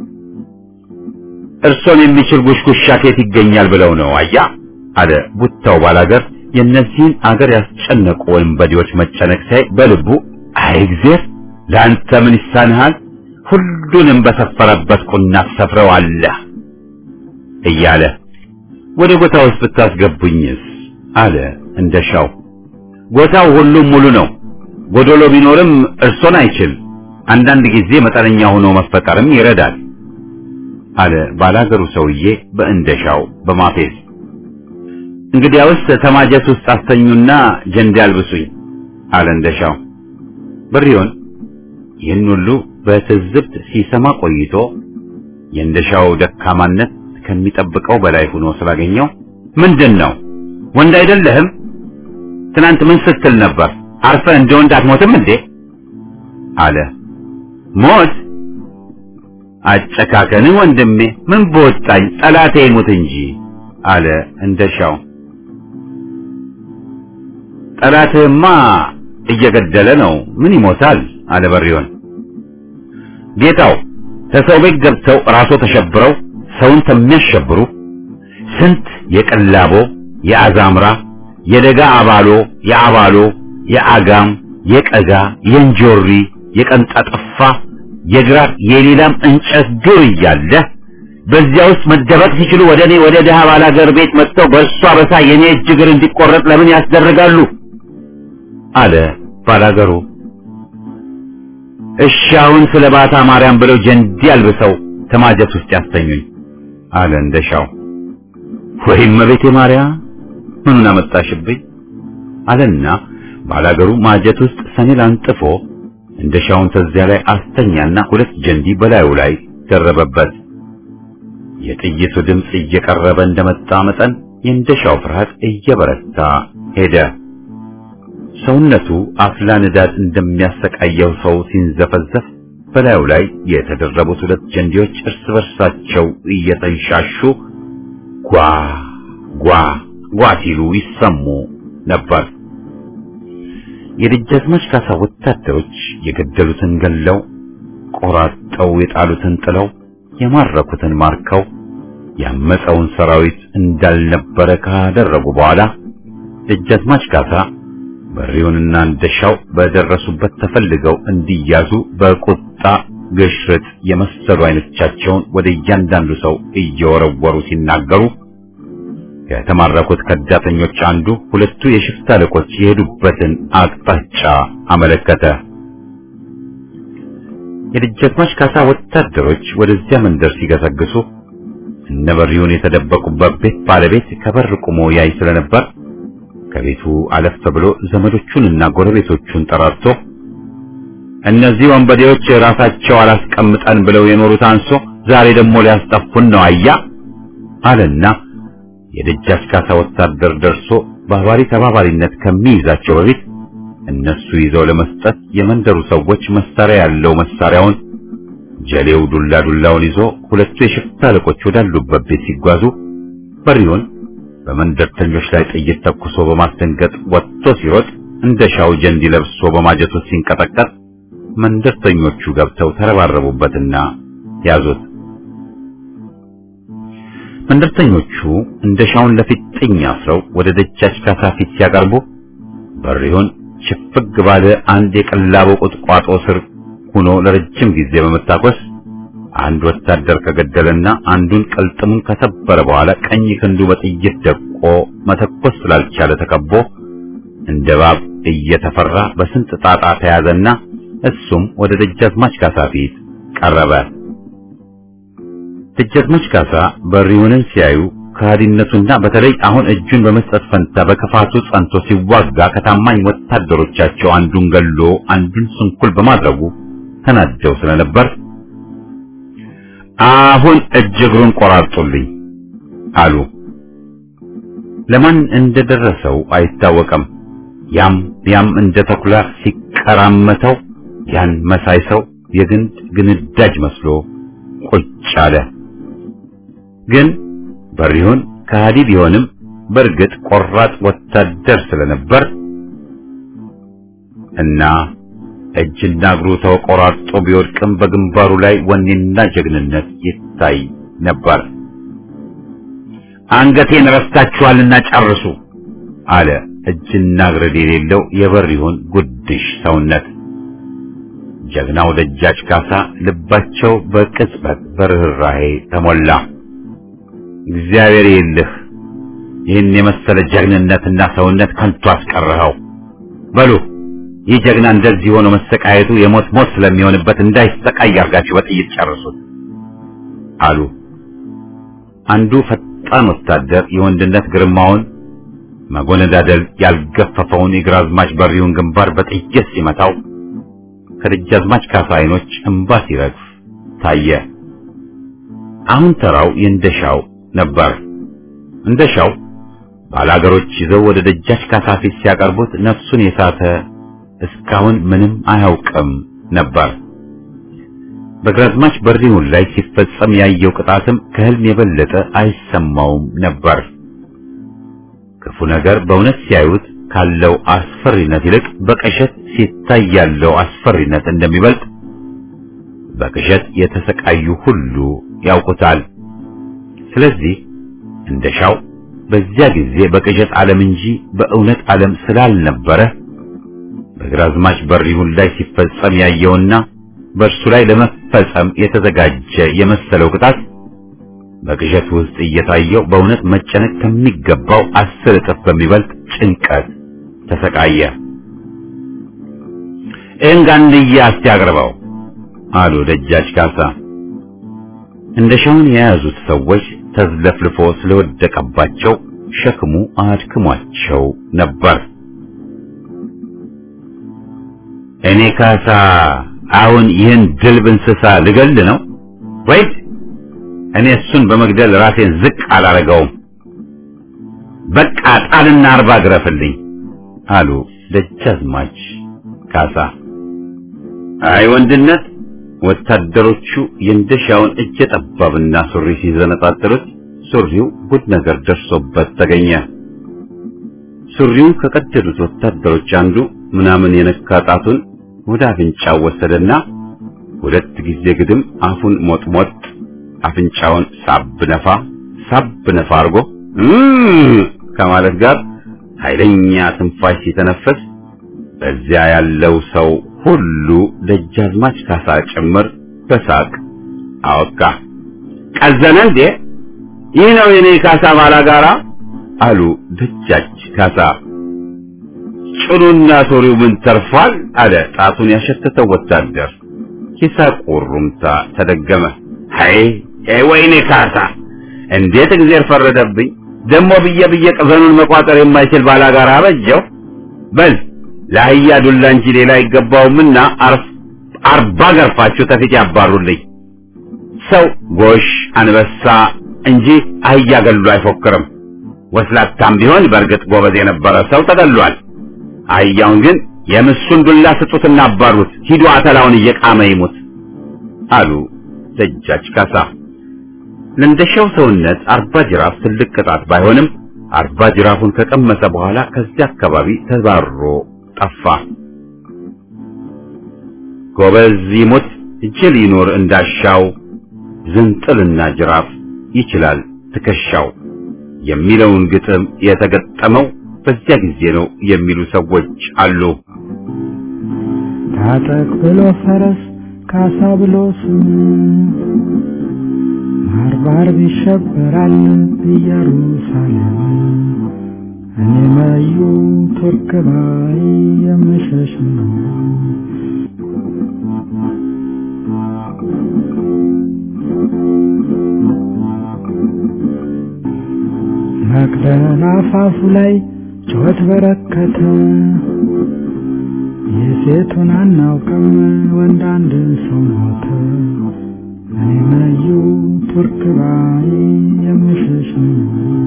Speaker 1: እርሶን የሚችል ጉሽጉሻ ከየት ይገኛል ብለው ነው አያ አለ ቡታው ባላገር። የእነዚህን አገር ያስጨነቁ ወንበዴዎች መጨነቅ ሳይ በልቡ አይ እግዚአብሔር ለአንተ ምን ይሳንሃል? ሁሉንም በሰፈረበት ቁና ትሰፍረዋለህ እያለ ወደ ጎታ ውስጥ ብታስገቡኝስ አለ እንደሻው። ጎታው ሁሉም ሙሉ ነው። ጎዶሎ ቢኖርም እርሶን አይችል። አንዳንድ ጊዜ መጠነኛ ሆኖ መፈጠርም ይረዳል አለ ባላገሩ ሰውዬ በእንደሻው በማፌዝ። እንግዲያውስ ተማጀት ውስጥ አስተኙና ጀንድ ያልብሱኝ አለ እንደሻው። በሪውን ይህን ሁሉ በትዝብት ሲሰማ ቆይቶ የእንደሻው ደካማነት ከሚጠብቀው በላይ ሆኖ ስላገኘው ምንድን ነው ወንድ አይደለህም? ትናንት ምን ስትል ነበር? አርፈህ እንደ ወንድ አትሞትም እንዴ? አለ። ሞት አጨካከንህ ወንድሜ፣ ምን በወጣኝ ጠላቴ ይሙት እንጂ አለ እንደሻው። ጠላትህማ እየገደለ ነው፣ ምን ይሞታል? አለ በሪውን። ጌታው ከሰው ቤት ገብተው ራሶ ተሸብረው ሰውን ከሚያሸብሩ ስንት የቀላቦ የአዛምራ የደጋ አባሎ የአባሎ የአጋም የቀጋ የእንጆሪ የቀንጣጠፋ የግራር የሌላም እንጨት ዱር እያለ በዚያ ውስጥ መደበቅ ሲችሉ ወደ እኔ ወደ ድሃ ባላገር ቤት መጥተው በእርሷ በሳ የኔ እጅ እግር እንዲቆረጥ ለምን ያስደርጋሉ? አለ ባላገሩ። እሺ አሁን ስለ ባታ ማርያም ብለው ጀንዲ አልብሰው ተማጀት ውስጥ ያስተኙኝ አለ እንደሻው። ወይም እመቤቴ ማርያም ምኑን አመጣሽብኝ አለና ባላገሩ ማጀት ውስጥ ሰኔል አንጥፎ እንደሻውን ተዚያ ላይ አስተኛና ሁለት ጀንዲ በላዩ ላይ ደረበበት። የጥይቱ ድምፅ እየቀረበ እንደመጣ መጠን የእንደሻው ፍርሃት እየበረታ ሄደ። ሰውነቱ አፍላ ንዳድ እንደሚያሰቃየው ሰው ሲንዘፈዘፍ በላዩ ላይ የተደረቡት ሁለት ጀንዲዎች እርስ በርሳቸው እየተንሻሹ ጓ ጓ ጓ ሲሉ ይሰሙ ነበር። የደጃዝማች ካሳ ወታደሮች የገደሉትን ገለው ቆራጠው የጣሉትን ጥለው የማረኩትን ማርከው ያመፀውን ሰራዊት እንዳልነበረ ካደረጉ በኋላ ደጃዝማች ካሳ በሪውንና እንደሻው በደረሱበት ተፈልገው እንዲያዙ በቁጣ ግሽርጥ የመሰሉ አይኖቻቸውን ወደ እያንዳንዱ ሰው እየወረወሩ ሲናገሩ ከተማረኩት ከዳተኞች አንዱ ሁለቱ የሽፍታ አለቆች የሄዱበትን አቅጣጫ አመለከተ። የደጃዝማች ካሳ ወታደሮች ወደዚያ መንደር ሲገሰግሱ እነ በሪውን የተደበቁበት ቤት ባለቤት ከበር ቆሞ ያይ ስለነበር ከቤቱ አለፍ ብሎ ዘመዶቹንና ጎረቤቶቹን ጠራርቶ እነዚህ ወንበዴዎች ራሳቸው አላስቀምጠን ብለው የኖሩት አንሶ ዛሬ ደግሞ ሊያስጠፉን ነው አያ አለና የደጃች ካሳ ወታደር ደርሶ ባባሪ ተባባሪነት ከሚይዛቸው በፊት እነሱ ይዘው ለመስጠት የመንደሩ ሰዎች መሳሪያ ያለው መሳሪያውን ጀሌው ዱላ ዱላውን ይዞ ሁለቱ የሽፍታ አለቆች ወዳሉበት ቤት ሲጓዙ በሪውን በመንደርተኞች ላይ ጥይት ተኩሶ በማስደንገጥ ወጥቶ ሲሮጥ እንደ ሻው ጀንዲ ለብሶ በማጀቱ ሲንቀጠቀጥ መንደርተኞቹ ገብተው ተረባረቡበትና ያዙት። መንደርተኞቹ እንደ ሻውን ለፊት ጥኝ አስረው ወደ ደጃች ካሳ ፊት ሲያቀርቡ በሪውን ሽፍግ ባለ አንድ የቀላቦ ቁጥቋጦ ስር ሆኖ ለረጅም ጊዜ በመታኮስ አንድ ወታደር ከገደለና አንዱን ቅልጥሙን ከሰበረ በኋላ ቀኝ ክንዱ በጥይት ደቆ መተኮስ ስላልቻለ ተከቦ እንደ እባብ እየተፈራ በስንት ጣጣ ተያዘና እሱም ወደ ደጃዝማች ካሳ ፊት ቀረበ። ደጃዝማች ካሳ በሪውንን ሲያዩ ከሃዲነቱና በተለይ አሁን እጁን በመስጠት ፈንታ በክፋቱ ጸንቶ ሲዋጋ ከታማኝ ወታደሮቻቸው አንዱን ገሎ አንዱን ስንኩል በማድረጉ ተናደው ስለነበር አሁን እጅ እግሩን ቆራርጡልኝ አሉ። ለማን እንደደረሰው አይታወቅም። ያም ያም እንደ ተኩላ ሲቀራመተው ያን መሳይ ሰው የግንድ ግንዳጅ መስሎ ቁጭ አለ። ግን በሪሁን ከሃዲ ቢሆንም በእርግጥ ቆራጥ ወታደር ስለነበር እና እጅና እግሩ ተቆራርጦ ቢወድቅም በግንባሩ ላይ ወኔና ጀግንነት ይታይ ነበር። አንገቴን ረስታችኋልና ጨርሱ አለ እጅና እግር የሌለው የበሪሁን ጉድሽ ሰውነት። ጀግናው ደጃች ካሳ ልባቸው በቅጽበት በርህራሄ ተሞላ። እግዚአብሔር ይልህ ይህን የመሰለ ጀግንነትና ሰውነት ከንቱ አስቀረኸው። በሉ ይህ ጀግና እንደዚህ ሆኖ መሰቃየቱ የሞት ሞት ስለሚሆንበት እንዳይሰቃይ አርጋችሁ በጥይት ጨርሱት አሉ። አንዱ ፈጣን ወታደር የወንድነት ግርማውን መጎነዳደል ያልገፈፈውን የግራዝማች በሪውን ግንባር በጥይት ሲመታው ከደጃዝማች ካሳ አይኖች እንባ ሲረግፍ ታየ። አሁን ተራው የእንደሻው ነበር። እንደሻው ባላገሮች ይዘው ወደ ደጃች ካሳ ፊት ሲያቀርቡት ነፍሱን የሳተ እስካሁን ምንም አያውቅም ነበር። በግራዝማች በሪውን ላይ ሲፈጸም ያየው ቅጣትም ከህልም የበለጠ አይሰማውም ነበር። ክፉ ነገር በእውነት ሲያዩት ካለው አስፈሪነት ይልቅ በቅዠት ሲታይ ያለው አስፈሪነት እንደሚበልጥ በቅዠት የተሰቃዩ ሁሉ ያውቁታል። ስለዚህ እንደሻው በዚያ ጊዜ በቅዠት ዓለም እንጂ በእውነት ዓለም ስላልነበረ በግራዝማች በሪሁን ላይ ሲፈጸም ያየውና በእርሱ ላይ ለመፈጸም የተዘጋጀ የመሰለው ቅጣት በቅዠት ውስጥ እየታየው በእውነት መጨነቅ ከሚገባው አስር እጥፍ በሚበልጥ ጭንቀት ተሰቃየ። ይህን ጋንድያ እስቲ አቅርበው አሉ ደጃች ካሳ። እንደሻውን የያዙት ሰዎች ተዝለፍልፎ ስለወደቀባቸው ሸክሙ አድክሟቸው ነበር። እኔ ካሳ አሁን ይህን ድልብ እንስሳ ልገል ነው ወይስ እኔ እሱን በመግደል ራሴን ዝቅ አላረገውም? በቃ ጣልና አርባ ግረፍልኝ አሉ ደጃዝማች ካሳ። አይ ወንድነት ወታደሮቹ የእንደሻውን እጀ ጠባብና ሱሪ ሲዘነጣጥሩት ሱሪው ጉድ ነገር ደርሶበት ተገኘ። ሱሪውን ከቀደዱት ወታደሮች አንዱ ምናምን የነካ ጣቱን ወደ አፍንጫው ወሰደና ሁለት ጊዜ ግድም አፉን ሞጥሞጥ አፍንጫውን ሳብ ነፋ ሳብ ነፋ አድርጎ ከማለት ጋር ኃይለኛ ትንፋሽ ሲተነፈስ በዚያ ያለው ሰው ሁሉ ደጃዝማች ካሳ ጭምር በሳቅ አወቃ። ቀዘነ እንዴ? ይህ ነው የኔ ካሳ ባላጋራ አሉ ደጃች ካሳ። ጭኑና ሶሪው ምን ተርፏል? አለ ጣቱን ያሸተተው ወታደር። የሳቁ ሩምታ ተደገመ። አይ ወይኔ ካሳ እንዴት እግዚአብሔር ፈረደብኝ! ደሞ ብዬ ብዬ ቅዘኑን መቋጠር የማይችል ባላጋራ አበጀው። በል ለአህያ ዱላ እንጂ ሌላ አይገባውምና አርባ ገርፋችሁ ተፊት ያባሩልኝ። ሰው ጎሽ አንበሳ እንጂ አህያ ገሉ አይፎክርም። ወስላታም ቢሆን በእርግጥ ጎበዝ የነበረ ሰው ተገሏል። አህያውን ግን የምሱን ዱላ ስጡትና አባሩት፣ ሂዱ አተላውን እየቃመ ይሙት አሉ ደጃች ካሳ። ለእንደሻው ሰውነት አርባ ጅራፍ ትልቅ ቅጣት ባይሆንም አርባ ጅራፉን ከቀመሰ በኋላ ከዚያ አካባቢ ተባሮ ጠፋ። ጎበዝ ይሙት ጅል ይኖር እንዳሻው ዝንጥልና ጅራፍ ይችላል ትከሻው የሚለውን ግጥም የተገጠመው በዚያ ጊዜ ነው የሚሉ ሰዎች አሉ።
Speaker 3: ታጠቅ ብሎ ፈረስ ካሳ ብሎ ስም ባርባር ይሸበራል ኢየሩሳሌም እኔ መዩ ቱርክ ባይ የምሸሽ ነው። መቅደላ አፋፉ ላይ ጩኸት በረከተ። የሴቱን አናውቅም ወንድ አንድ ሰው ሞተ። እኔ መዩ ቱርክ ባይ የምሸሽ ነው።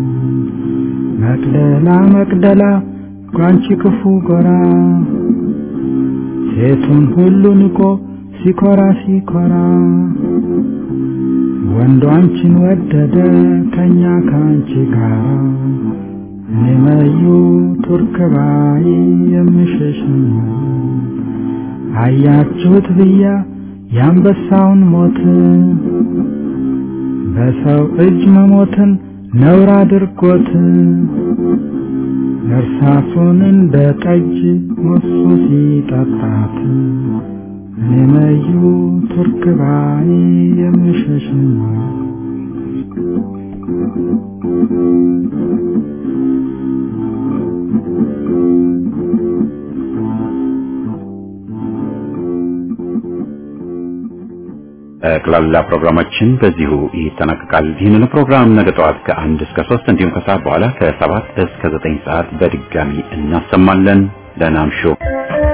Speaker 3: መቅደላ መቅደላ ጓንቺ ክፉ ጎራ ሴቱን ሁሉ ንቆ ሲኮራ ሲኮራ ወንዱ አንቺን ወደደ ከኛ ከአንቺ ጋር እኔ መዩ ቱርክ ባይ የምሸሽ ነው። አያችሁት ብያ የአንበሳውን ሞት በሰው እጅ መሞትን ነውር አድርጎት እርሳሱን እንደ ጠጅ ሞሱ ሲጠጣት እኔ መዩ ቱርክ ባይ የምሸሽ ነው።
Speaker 1: ጠቅላላ ፕሮግራማችን በዚሁ ይጠናቀቃል። ይህንን ፕሮግራም ነገ ጠዋት ከአንድ እስከ ሶስት እንዲሁም ከሰዓት በኋላ ከሰባት እስከ ዘጠኝ ሰዓት በድጋሚ እናሰማለን። ደህና እምሹ።